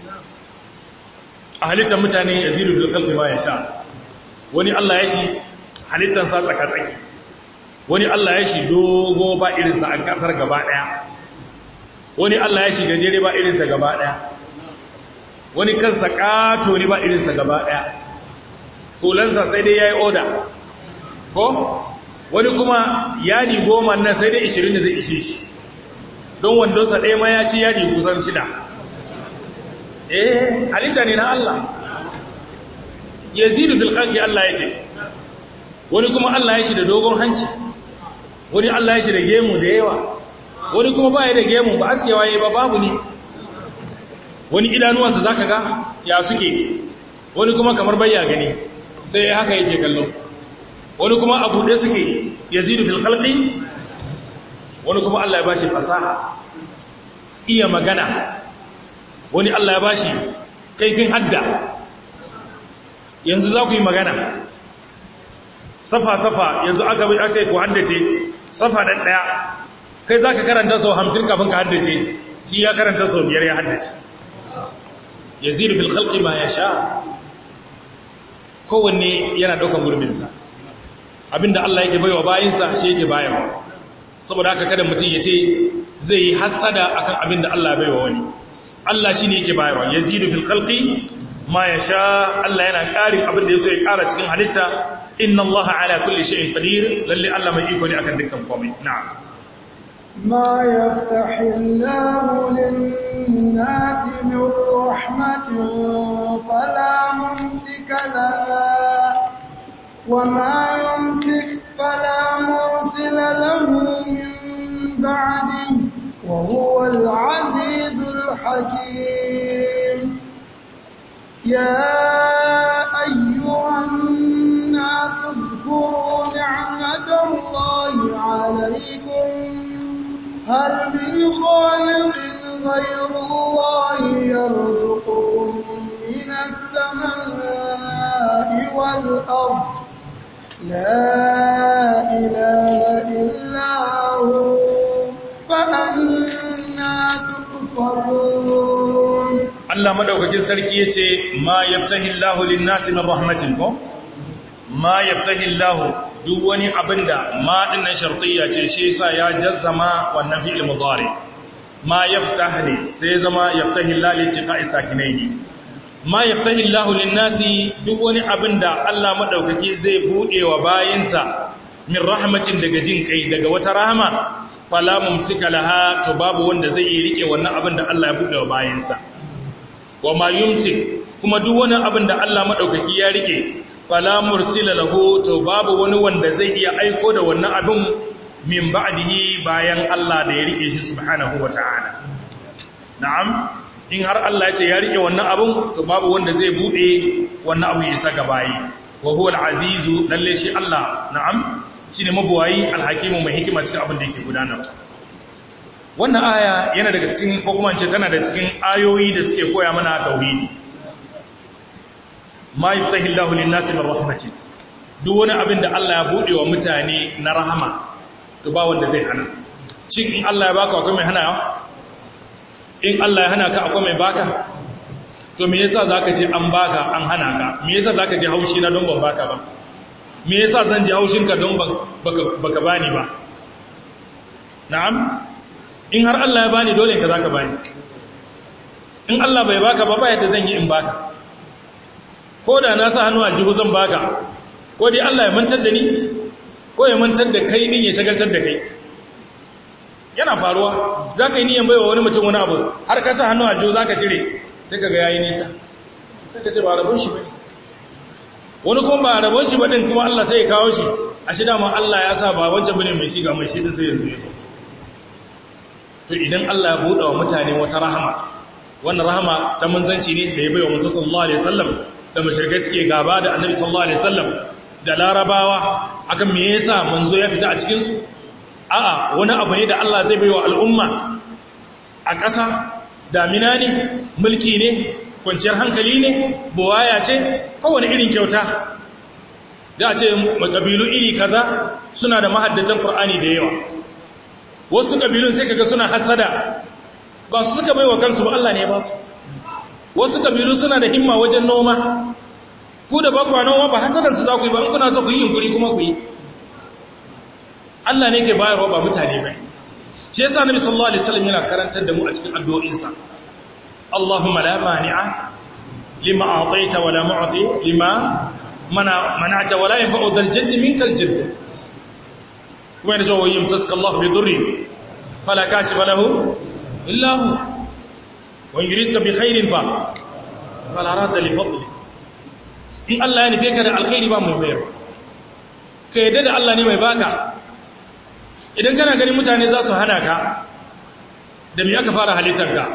a halittar mutane yazidu fil khalqi ma yasha wani Allah ya shi halittar sa tsaka tsaki wani Allah ya shi dogo ba irinsa a kasar gaba ɗaya wani Allah ya shi gajere ba irinsa gaba ɗaya wani kansa ƙato ne ba irinsa gaba ɗaya hulansa sai dai ya yi oda ko wani kuma yadi goma nan sai dai ishirin da zai ishe shi don wandonsa ɗaya ma ya ci yadi kusan shida eh halitta ne na Allah yazidu fil khalqi Allah ya ce wani kuma Allah ya shi da dogon hanci wani Allah ya shi da gemu da yawa wani kuma ba ya da gemu ba askewa ya ba babu ne wani idanuwansa za ka ga ya suke wani kuma kamar bayya gani sai haka yake kallo wani kuma a buɗe suke ya zidu fil khalqi wani kuma Allah ya bashi fasaha iya magana wani Allah ya bashi kaifin hadda yanzu za ku yi magana safa-safa yanzu aka bai ake ku haddace safa ɗan ɗaya kai za ka karanta sau hamsin kafin ka haddace shi ya karanta sau biyar ya haddace ya ziri fil halki ma ya sha kowanne yana ɗaukan gurbinsa abinda Allah yake baiwa bayinsa shi yake bayarwa saboda haka kada mutum ya ce zai yi hassada akan abinda Allah ya baiwa wani Allah shi ne yake bayarwa ya ziri fil halki ma ya sha Allah yana ƙarin abinda ya so ya ƙara cikin halitta inna Allah ala kulli shay'in qadir lalle Allah mai iko ne akan dukkan komai na'am ما يفتح الله للناس من رحمة فلا ممسك لها وما يمسك فلا مرسل له من بعده وهو العزيز الحكيم يا أيها الناس اذكروا نعمة الله عليكم هل من خالق غير الله يرزقكم من السماء والأرض لا إله إلا هو فأنا تؤفكون Allah madaukakin sarki yace ma yaftahi Allahu lin-nasi min rahmatin ko ma yaftahi Allahu duk wani abinda ma dinnan shartiyya ce shi yasa ya jazzama wannan fi'il mudari ma yaftah ne sai zama yaftahi Allah litiqa'i sakinaini ma yaftahi Allah lin-nasi duk wani abinda Allah madaukaki zai bude wa bayinsa min rahmatin daga jin kai daga wata rahama fala mumsika laha to babu wanda zai yi rike wannan abinda Allah ya bude wa bayinsa wa ma yumsik kuma duk wani abinda Allah madaukaki ya rike fala mursila lahu to babu wani wanda zai iya aiko da wannan abin min ba'dihi bayan Allah da ya rike shi subhanahu wata'ala na'am in har Allah ya ce ya rike wannan abin to babu wanda zai bude wannan abu ya isa ga bayi wa huwa al-azizu lalle shi Allah na'am shine mabuwayi al-hakimu mai hikima cikin abin da yake gudanarwa wannan aya yana daga cikin ko kuma ce tana da cikin ayoyi da suke koya mana tauhidi ma yaftahi Allahu lin-nasi min rahmatin duk wani abin da Allah ya bude wa mutane na rahama to ba wanda zai hana shin in Allah ya baka akwai mai hana in Allah ya hana ka akwai mai baka to me yasa zaka ce an baka an hana ka me yasa zaka ji haushi na don ban baka ba me yasa zan ji haushin ka don baka baka bani ba na'am in har Allah ya bani dole ka zaka bani in Allah bai baka ba ba yadda zan yi in baka ko da na sa hannu a jihu zan baka ko dai Allah ya mantar da ni ko ya mantar da kai din ya shagaltar da kai yana faruwa za ka yi niyan baiwa wani mutum wani abu har ka sa hannu a jo za ka cire sai ka ga yayi nisa sai ka ce ba rabon shi ba ne wani kuma ba rabon shi ba din kuma Allah sai ya kawo shi a shi dama Allah ya sa ba wancan bane mai shiga mai shi din sai yanzu ya so to idan Allah ya buɗe wa mutane wata rahama wannan rahama ta manzanci ne da ya bai wa mutum sallallahu alaihi wasallam da mashirkai suke gaba da annabi sallallahu alaihi wasallam da larabawa akan me yasa manzo ya fita a cikin su a'a wani abu ne da Allah zai bai wa al'umma a ƙasa damina ne mulki ne kwanciyar hankali ne buwaya ce kowane irin kyauta da a ce makabilu iri kaza suna da mahaddatan Qur'ani da yawa wasu kabilun sai kaga suna hasada ba su suka bai wa kansu ba Allah ne ba su wasu kabilu suna da himma wajen noma ku da bakwa noma ba hasadansu za ku yi ba in kuna so ku yi yunkuri kuma ku yi Allah ne ke bayarwa ba mutane ba shi yasa nabi sallallahu alaihi wasallam yana karantar da mu a cikin addu'o'insa Allahumma la mani'a lima a'taita wa la mu'ti lima mana mana'ta wa la yanfa'u dhal jadd minkal jadd kuma yana cewa yamsaska Allah bi dhurri fala kashifa lahu illa hu wa yuridka bi khairin fa fala rada li fadli in Allah ya nufe ka da alkhairi ba mai bayar ka yadda da Allah ne mai baka idan kana ganin mutane za su hana ka da me aka fara halittar ka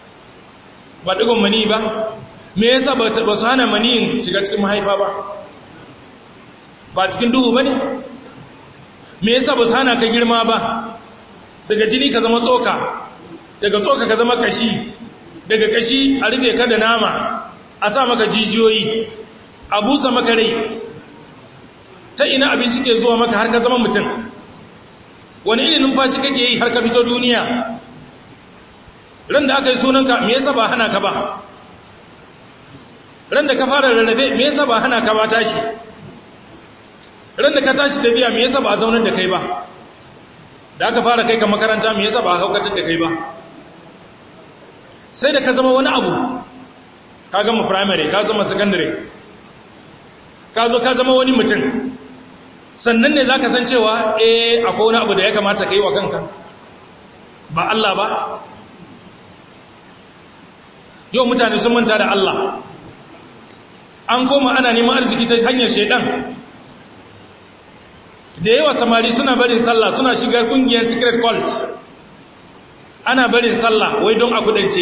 ba digon mani ba me yasa ba su hana maniyin shiga cikin mahaifa ba ba cikin duhu ba ne me yasa ba su hana ka girma ba daga jini ka zama tsoka daga tsoka ka zama kashi daga kashi a rufe ka da nama a sa maka jijiyoyi a busa maka rai ta ina abinci ke zuwa maka har ka zama mutum wani irin numfashi kake yi har ka fito duniya ran da aka yi sunanka me yasa ba hana ka ba ran da ka fara rarrafe me yasa ba hana ka ba tashi ran da ka tashi tafiya me yasa ba a zaunar da kai ba da aka fara kai ka makaranta me yasa ba a haukatar da kai ba sai da ka zama wani abu ka gama primary ka zama secondary ka zo ka zama wani mutum sannan ne za ka san cewa eh akwai wani abu da ya kamata ka yi wa kanka ba Allah ba yau mutane sun manta da Allah an koma ana neman arziki ta hanyar shaidan da yawa samari suna barin sallah suna shigar kungiyar secret cult ana barin sallah wai don a kudance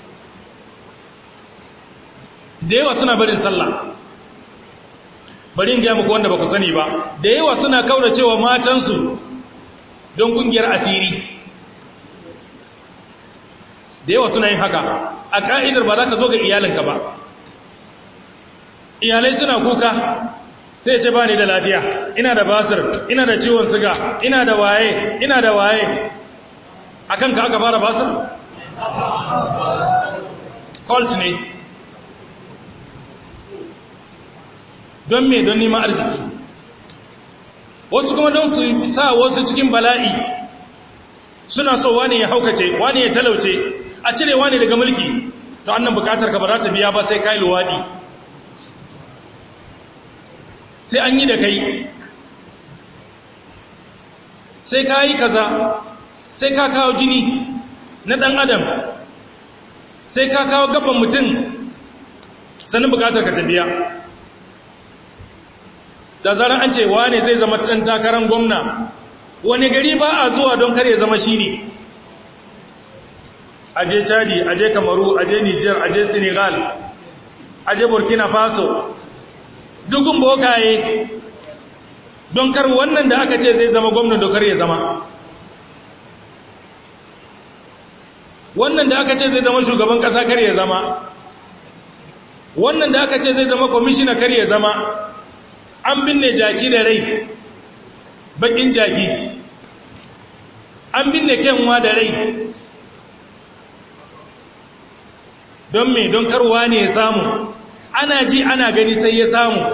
da yawa suna barin sallah bari in gaya muku wanda ba ku sani ba da yawa suna kaura cewa matansu don kungiyar asiri da yawa suna yin haka a ka'idar ba za ka zo ga iyalinka ba iyalai suna kuka sai ce ba ni da lafiya ina da basir ina da ciwon siga ina da waye ina da waye a kanka aka fara basir? cult ne don me don neman arziki wasu kuma don su sa wasu cikin bala'i suna so wani ya haukace wani ya talauce a cire wani daga mulki ta annan bukatar ka ba za ta biya ba sai kai luwadi sai an yi da kai sai ka yi kaza sai ka kawo jini na ɗan adam sai ka kawo gaban mutum sannan bukatar ka ta biya da zarar an ce wane zai zama ɗan takarar gwamna wani gari ba a zuwa don kare zama shi ne aje chadi aje kamaru aje niger aje senegal aje burkina faso dukun bokaye don kar wannan da aka ce zai zama gwamna dokar ya zama wannan da aka ce zai zama shugaban kasa kar ya zama wannan da aka ce zai zama kwamishina kar ya zama an binne jaki da rai bakin jaki an binne kyanwa da rai don me don karwa ne ya samu ana ji ana gani sai ya samu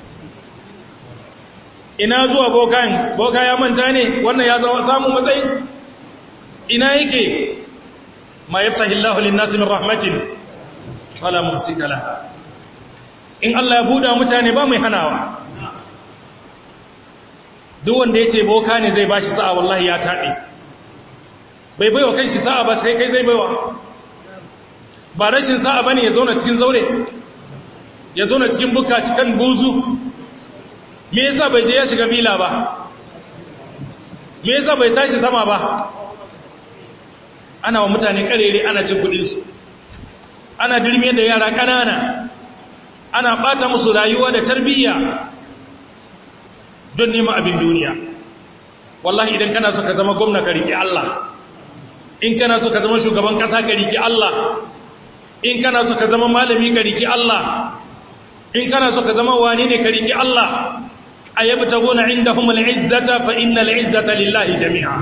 ina zuwa bokan boka ya manta ne wannan ya zama samun matsayi ina yake ma yaftahillahu lin-nasi min rahmatin fala mumsika laha in Allah ya buɗa mutane ba mai hanawa duk wanda ya ce boka ne zai bashi sa'a wallahi ya taɓe bai baiwa kanshi sa'a ba sai kai zai baiwa ba rashin sa'a bane ya zauna cikin zaure ya zauna cikin buka cikin buzu me yasa bai je ya shiga bila ba me yasa bai tashi sama ba ana wa mutane karere ana cin kudinsu ana dirme da yara ƙanana ana ɓata musu rayuwa da tarbiyya don neman abin duniya wallahi idan kana so ka zama gwamna ka riƙe Allah in kana so ka zama shugaban ƙasa ka riƙe Allah in kana so ka zama malami ka riƙe Allah in kana so ka zama wani ne ka riƙe Allah ayyabtaguna indahum al'izzata fa innal izzata lillahi jami'a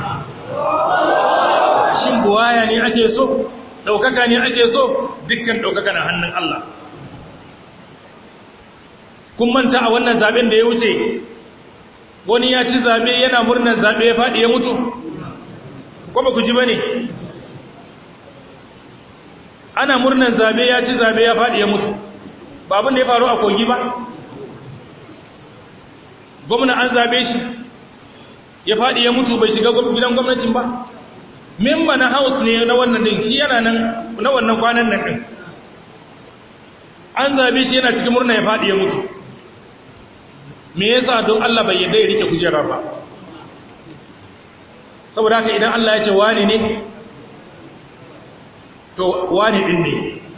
shin buwaya ne ake so daukaka ne ake so dukkan daukaka na hannun Allah kun manta a wannan zaben da ya wuce wani ya ci zabe yana murnar zabe ya faɗi ya mutu ko ba ku ji bane ana murnar zabe ya ci zabe ya faɗi ya mutu ba abin da ya faru a kogi ba gwamna an zabe shi ya faɗi ya mutu bai shiga gidan gwamnatin ba memba na house ne na wannan din shi yana nan na wannan kwanan nan din an zabe shi yana cikin murna ya faɗi ya mutu me yasa don Allah bai yadda ya rike kujerar ba saboda haka idan Allah ya ce wani ne to wani din ne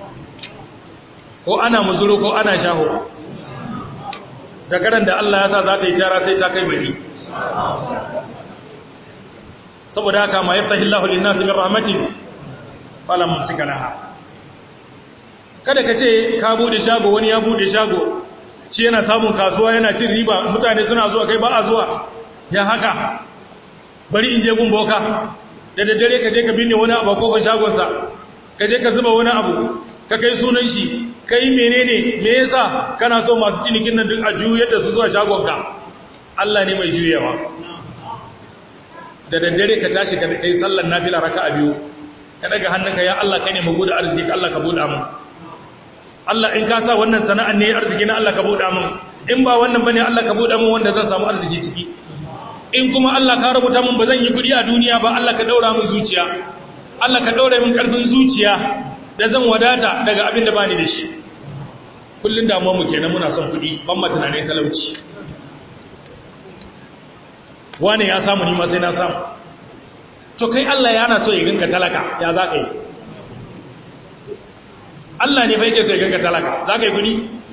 ko ana muzuru ko ana shaho zakaran da Allah ya sa za ta yi cara sai ta kai bari saboda haka ma yaftahillahu lin-nasi min rahmatin fala mumsika laha kada ka ce ka bude shago wani ya bude shago shi yana samun kasuwa yana cin riba mutane suna zuwa kai ba a zuwa ya haka bari in je gun boka da daddare ka je ka binne wani abu a kofar shagonsa ka je ka zuba wani abu ka kai sunan shi kai menene me yasa kana so masu cinikin nan duk a juyar da su zuwa shagonka Allah ne mai juyewa da daddare ka tashi ka kai sallar nafila raka'a biyu ka daga hannunka ya Allah kai ne mu gudu arziki Allah ka buɗa mu Allah in ka sa wannan sana'an ne arziki na Allah ka buɗa mu in ba wannan bane Allah ka buɗa mu wanda zan samu arziki ciki in kuma Allah ka rubuta mun ba zan yi kuɗi a duniya ba Allah ka daura mun zuciya Allah ka daura mun karfin zuciya da zan wadata daga abin da bani da shi kullun damuwa mu kenan muna son kuɗi ban ma tunanin talauci wane ya samu ni ma sai na samu to kai Allah yana so ya ganka talaka ya za ka yi Allah ne fa yake so ya ganka talaka za ka yi kuɗi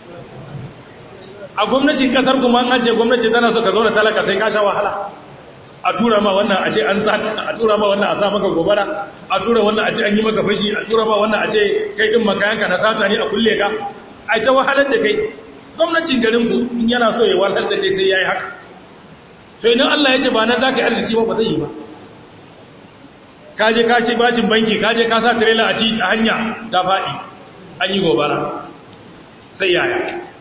a gwamnatin kasar kuma an ce gwamnati tana so ka zauna talaka sai ka sha wahala a tura ma wannan a ce an sata a tura ma wannan a sa maka gobara a tura wannan a ce an yi maka fashi a tura ma wannan a ce kai din makayanka na sata ne a kulle ka a ta wahalar da kai gwamnatin garin ku in yana so ya wahalar da kai sai yayi haka to idan Allah ya ce ba nan zaka yi arziki ba ba zai yi ba ka je ka ce bacin banki ka je ka sa trailer a titi a hanya ta faɗi an yi gobara sai yaya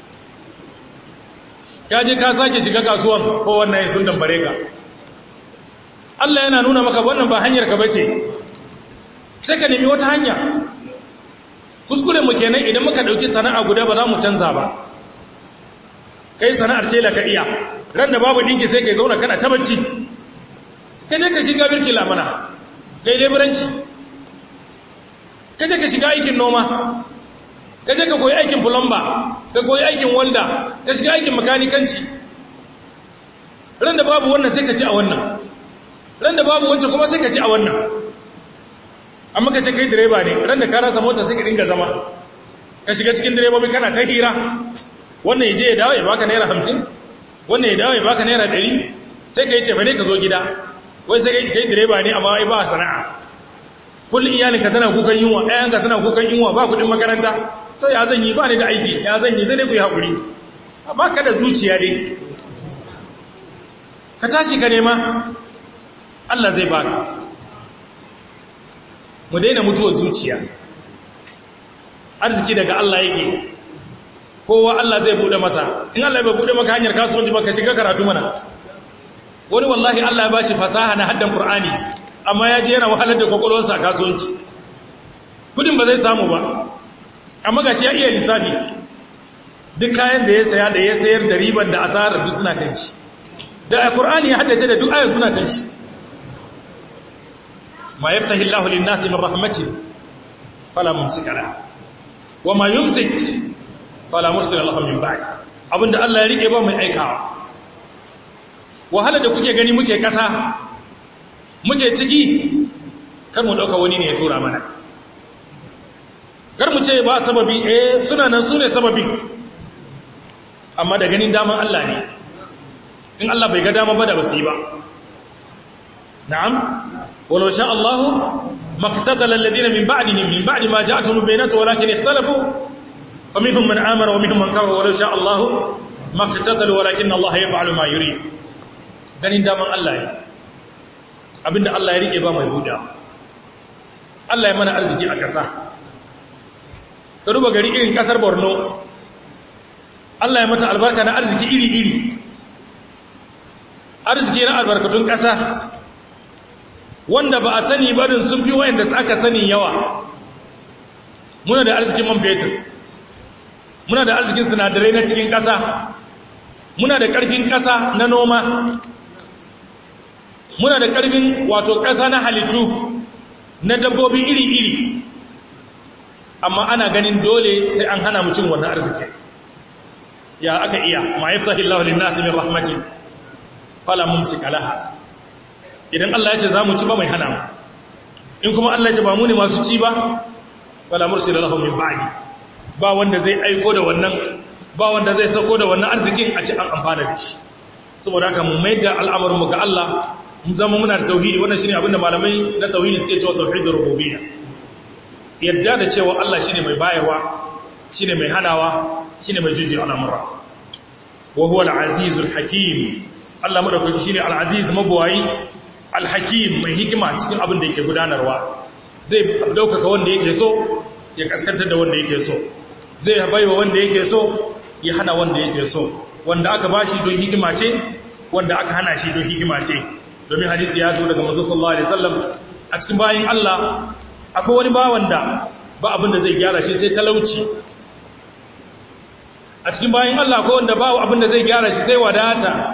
ka je ka sake shiga kasuwan ko wannan sun dambare ka Allah yana nuna maka wannan ba hanyar ka bace sai ka nemi wata hanya kuskure mu kenan idan muka dauki sana'a guda ba za mu canza ba kai sana'ar ce ka iya ran da babu dinki sai kai zauna kana ta bacci kai je ka shiga birki lamana kai leburanci kai je ka shiga aikin noma ka je ka koyi aikin fulamba ka koyi aikin walda ka shiga aikin makanikanci ran da babu wannan sai ka ci a wannan ran da babu wancan kuma sai ka ci a wannan amma ka ce kai direba ne ran da ka rasa mota sai ka dinga zama ka shiga cikin direbobi kana ta hira wannan ya je ya dawo ya baka naira hamsin wannan ya dawo ya baka naira ɗari sai ka yi cefa ne ka zo gida wai sai kai direba ne amma wai ba sana'a kullum iyalinka tana kukan yunwa ɗayanka tana kukan yunwa ba kuɗin makaranta to ya zan yi ba ni da aiki ya zan yi sai dai ku yi haƙuri amma ka da zuciya dai ka tashi ka nema Allah zai baka mu daina mutuwar zuciya arziki daga Allah yake kowa Allah zai bude masa in Allah bai bude maka hanyar kasuwanci ba ka shiga karatu mana wani wallahi Allah ya bashi fasaha na haddan Qur'ani amma ya je yana wahalar da kwakwalwarsa a kasuwanci kudin ba zai samu ba amma gashi ya iya lissafi duk kayan da ya saya da ya sayar da riban da asarar duk suna kan shi da alqur'ani ya haddace da duk ayoyin suna kan shi ma yaftahi Allahu lin-nasi min rahmatin fala mumsika laha wa ma yumsik fala mursila lahu min ba'd abinda Allah ya rike ba mai aikawa wahala da kuke gani muke kasa muke ciki kar mu dauka wani ne ya tura mana kar mu ce ba sababi eh suna nan sune sababi amma da ganin daman Allah ne in Allah bai ga dama ba da basu yi ba na'am walau sha Allah maqtatala alladhina min ba'dihim min ba'di ma ja'atuhum bayyinatu walakin ikhtalafu faminhum man amara wa minhum man kafara walau sha Allah maqtatalu walakin Allah yaf'alu ma yurid ganin daman Allah ne abinda Allah ya rike ba mai buda Allah ya mana arziki a ƙasa ka duba gari irin ƙasar Borno Allah ya mata albarka na arziki iri-iri arziki na albarkatun ƙasa wanda ba a sani barin sun fi wayanda aka sani yawa muna da arzikin man fetur muna da arzikin sinadarai na cikin ƙasa muna da ƙarfin ƙasa na noma muna da ƙarfin wato ƙasa na halittu na dabbobi iri-iri amma ana ganin dole sai an hana mucin wannan arziki ya aka iya ma yaftahi Allahu lin-nasi min rahmatin fala mumsika laha idan Allah ya ce zamu ci ba mai hana mu in kuma Allah ya ce ba mu ne masu ci ba fala mursila lahu min ba'di ba wanda zai aiko da wannan ba wanda zai sako da wannan arzikin a ci an amfana da shi saboda haka mu mai da al'amarin mu ga Allah mun zama muna da tauhidi wannan shine abinda malamai na tauhidi suke cewa tauhidur rububiyya yadda da cewa Allah shine mai bayarwa shine mai hanawa shine mai jiji al'amura wa huwa al-azizul hakim Allah madaukaki shine al-aziz mabwayi al-hakim mai hikima cikin abin da yake gudanarwa zai daukaka wanda yake so ya kaskantar da wanda yake so zai baiwa wanda yake so ya hana wanda yake so wanda aka bashi don hikima ce wanda aka hana shi don hikima ce domin hadisi ya zo daga manzo sallallahu alaihi wasallam a cikin bayin Allah akwai wani bawan da ba abin da zai gyara shi sai talauci a cikin bayin Allah akwai wanda ba abin da zai gyara shi sai wadata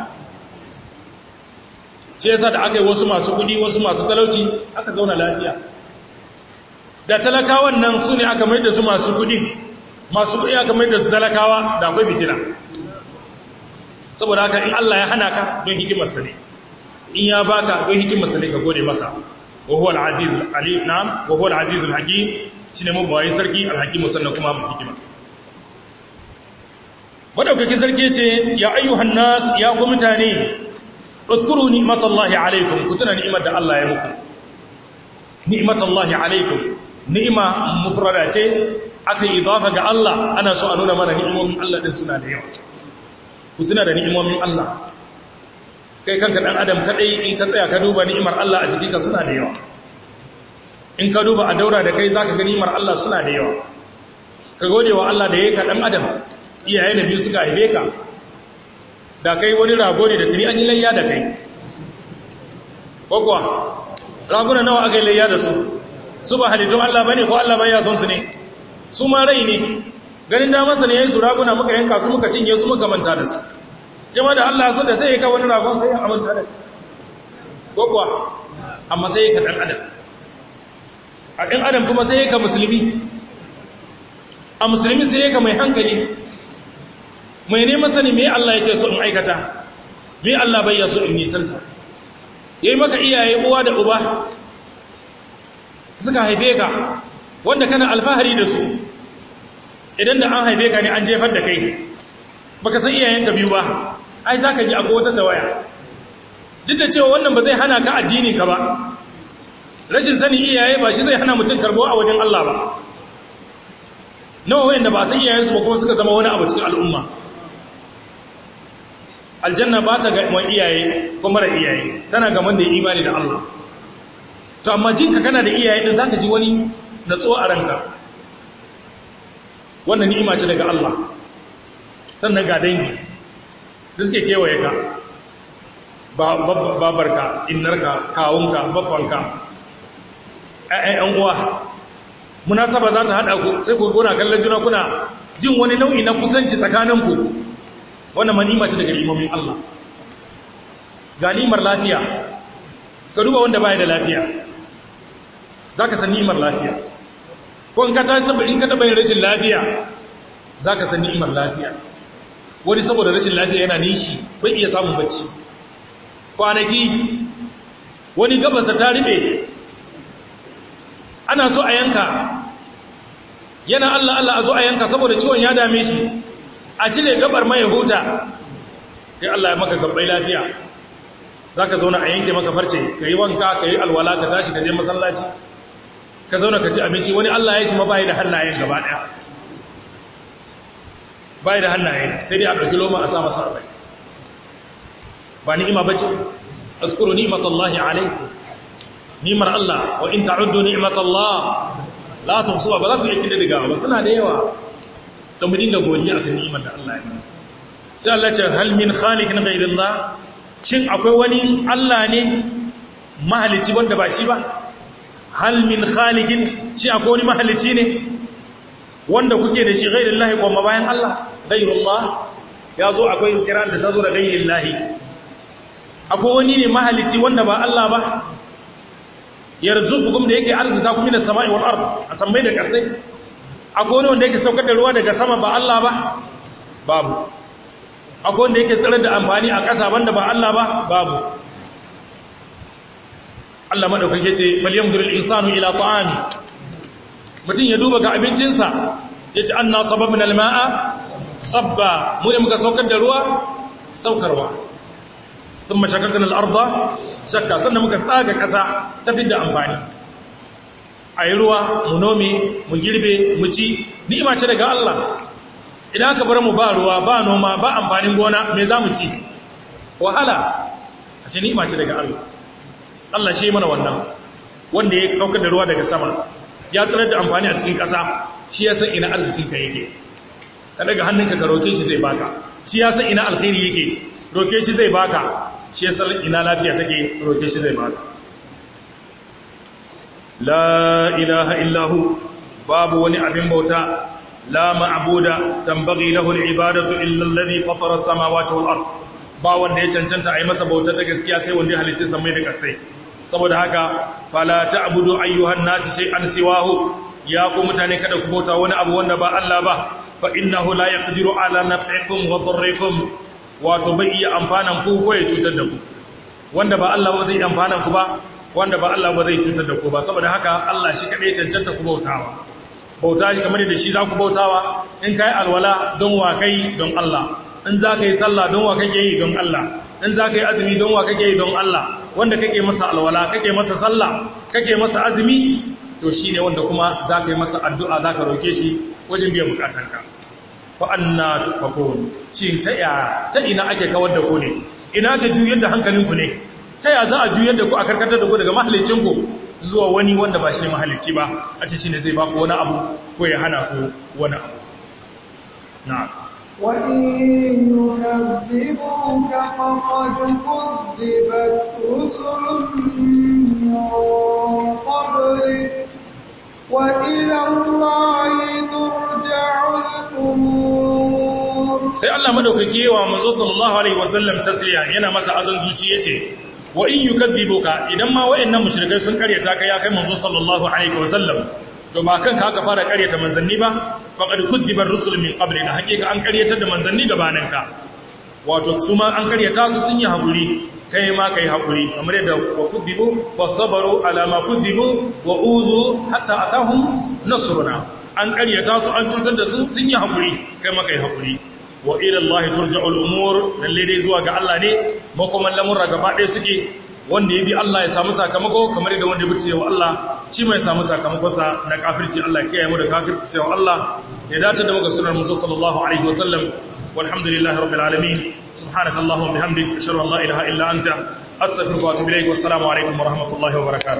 shi yasa da aka yi wasu masu kudi wasu masu talauci aka zauna lafiya da talakawan nan su ne aka mai da su masu kudi masu kudi aka mai da su talakawa da akwai fitina saboda haka in Allah ya hana ka don hikimarsa ne in ya baka don hikimarsa ne ka gode masa wa huwa al-aziz al-alim na'am wa huwa al-aziz al-hakim shine mabawayin sarki al-hakim sannan kuma mu hikima madaukakin sarki ce ya ayyuhan nas ya ku mutane اذكروا نعمة الله عليكم كتنا نعمة الله يمكم نعمة الله عليكم نعمة مفردة aka idafa ga Allah ana so a nuna mana ni'imomin Allah din suna da yawa ku tuna da ni'imomin Allah kai kanka dan adam kadai in ka tsaya ka duba ni'imar Allah a jikinka suna da yawa in ka duba a daura da kai zaka ga ni'imar Allah suna da yawa ka gode wa Allah da yake dan adam iyaye na biyu suka haife ka da kai wani rago ne da tuni an yi layya da kai kwakwa raguna nawa aka yi layya da su su ba halittun Allah ba ne ko Allah bai son su ne su ma rai ne ganin damarsa ne ya yi su raguna muka yanka su muka cinye su muka manta da su jama da Allah so da sai ya ka wani ragon sai ya amanta da kwakwa amma sai ya ka ɗan adam a ɗan adam kuma sai ya ka musulmi a musulmi sai ya ka mai hankali mai neman sani me Allah yake so in aikata me Allah bai so in nisanta yayi maka iyaye uwa da uba suka haife ka wanda kana alfahari da su idan da an haife ka ne an jefar da kai baka san iyayenka biyu ba ai zaka ji akwai wata tawaya duk da cewa wannan ba zai hana ka addini ka ba rashin sani iyaye ba shi zai hana mutum karbo a wajen Allah ba nawa wayanda ba san iyayensu ba kuma suka zama wani abu cikin al'umma aljanna ba ta ga iyaye ko mara iyaye tana ga wanda ya imani da Allah to amma jinka kana da iyaye din zaka ji wani natsuwa a ranka wannan ni'ima ce daga Allah sannan ga dangi da suke kewaye ka babarka innarka kawunka babbanka ƴaƴan uwa munasaba za ta haɗa ku sai ku gona kallon juna kuna jin wani nau'i na kusanci tsakaninku wannan manima ce daga imomin Allah ga ni'imar lafiya ka duba wanda baya da lafiya za ka san ni'imar lafiya ko in ka taba in ka taba yin rashin lafiya za ka san ni'imar lafiya wani saboda rashin lafiya yana nishi bai iya samun bacci kwanaki wani gabasa ta ribe ana so a yanka yana Allah Allah a zo a yanka saboda ciwon ya dame shi a cire gabar mai huta sai Allah ya maka gabbai lafiya za ka zauna a yanke maka farce ka yi wanka ka yi alwala ka tashi ka je masallaci ka zauna ka ci abinci wani Allah ya shi ma bayi da hannayen gaba ɗaya bayi da hannaye sai dai a ɗauki loma a sa masa abai ba ni'ima ba ce azkuru ni'matallahi alaikum ni'mar Allah wa in ta'uddu ni'matallah la tuhsuha ba za ku iya kida daga ba suna da yawa to mu dinga godiya akan ni'imar da Allah ya mana sai Allah ce hal min khaliqin ghayrillah shin akwai wani Allah ne mahalici wanda ba shi ba hal min khaliqin shi akwai wani mahalici ne wanda kuke da shi ghayrillahi kuma bayan Allah ghayrullah ya zo akwai kiran da ta zo da ghayrillahi akwai wani ne mahalici wanda ba Allah ba yarzuqukum da yake arzuta ku minas sama'i wal ard a sammai da kasai akwai wani wanda yake saukar da ruwa daga sama ba Allah ba babu akwai wanda yake tsirar da amfani a ƙasa banda ba Allah ba babu Allah madaukake ce falyamdurul insanu ila ta'ami mutum ya duba ga abincinsa yace anna sababna alma'a sabba mu ne muka saukar da ruwa saukarwa thumma shakakna al-ardha shakka sannan muka tsaga ƙasa ta fidda amfani ayi ruwa mu nome mu girbe mu ci ni'ima ce daga Allah idan aka bar mu ba ruwa ba noma ba amfanin gona me za mu ci wahala a ce ni'ima ce daga Allah Allah shi mana wannan wanda ya saukar da ruwa daga sama ya tsirar da amfani a cikin ƙasa shi ya san ina arzikinka yake ka daga hannunka ka roke shi zai baka shi ya san ina alkhairi yake roke shi zai baka shi ya san ina lafiya take roke shi zai baka la ilaha illahu babu wani abin bauta لا معبود تنبغي له العبادة إلا الذي فطر السماوات والأرض ba wanda ya cancanta a yi masa bauta ta gaskiya sai wanda ya halicci samai da kasai saboda haka fala ta'budu ayyuhan nasi shay'an siwahu ya ku mutane kada ku bauta wani abu wanda ba Allah ba fa innahu la yaqdiru ala naf'ikum wa darrikum wato bai iya amfanan ku ko ya cutar da ku wanda ba Allah ba zai amfanan ku ba wanda ba Allah ba zai cutar da ku ba saboda haka Allah shi kadai cancanta ku bautawa bauta shi kamar da shi za ku bautawa in ka yi alwala don wa kai don Allah in za ka yi sallah don wa kake yi don Allah in za ka yi azumi don wa kake yi don Allah wanda kake masa alwala kake masa sallah kake masa azumi to shi ne wanda kuma za ka yi masa addu'a za ka roke shi wajen biyan bukatanka fa anna tufakun shi ta ya ta ina ake kawar da ku ne ina ta juyar da hankalinku ne ta ya za a juyar da ku a karkatar da ku daga mahallicinku zuwa wani wanda ba shi ne mahalicci ba a ce shi ne zai baku wani abu ko ya hana ku wani abu na وإن يكذبوك فقد كذبت رسل من قبلك وإلى الله ترجع الأمور sai Allah madaukake wa manzo sallallahu alaihi wasallam tasliya yana masa azan zuci yace wa in yukadibuka idan ma wayannan mushrikai sun karyata ka ya kai manzo sallallahu alaihi wasallam to ba kanka aka fara karyata manzanni ba faqad kudiba ar-rusul min qablina hakika an karyatar da manzanni gabaninka wato su ma an karyata su sun yi hakuri kai ma kai hakuri kamar yadda wa kudibu fasabaru ala ma kudibu wa udhu hatta atahum nasruna an karyata su an cutar da su sun yi hakuri kai ma kai hakuri wa ila Allah turja'ul umur lalle dai zuwa ga Allah ne makoman lamurra gaba ɗaya suke wanda ya bi Allah ya samu sakamako kamar yadda wanda ya bice wa Allah shi mai samu sakamakonsa na kafirci Allah ya kiyaye mu da kafirci wa Allah ya dace da muka sunan musu sallallahu alaihi wasallam walhamdulillahi rabbil alamin subhanaka allahumma bihamdik ashhadu an la ilaha illa anta astaghfiruka wa atubu ilaik wassalamu alaikum wa rahmatullahi wa barakatuh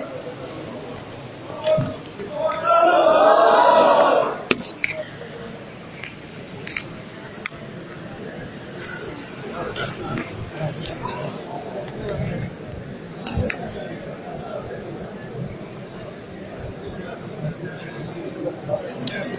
Thank you.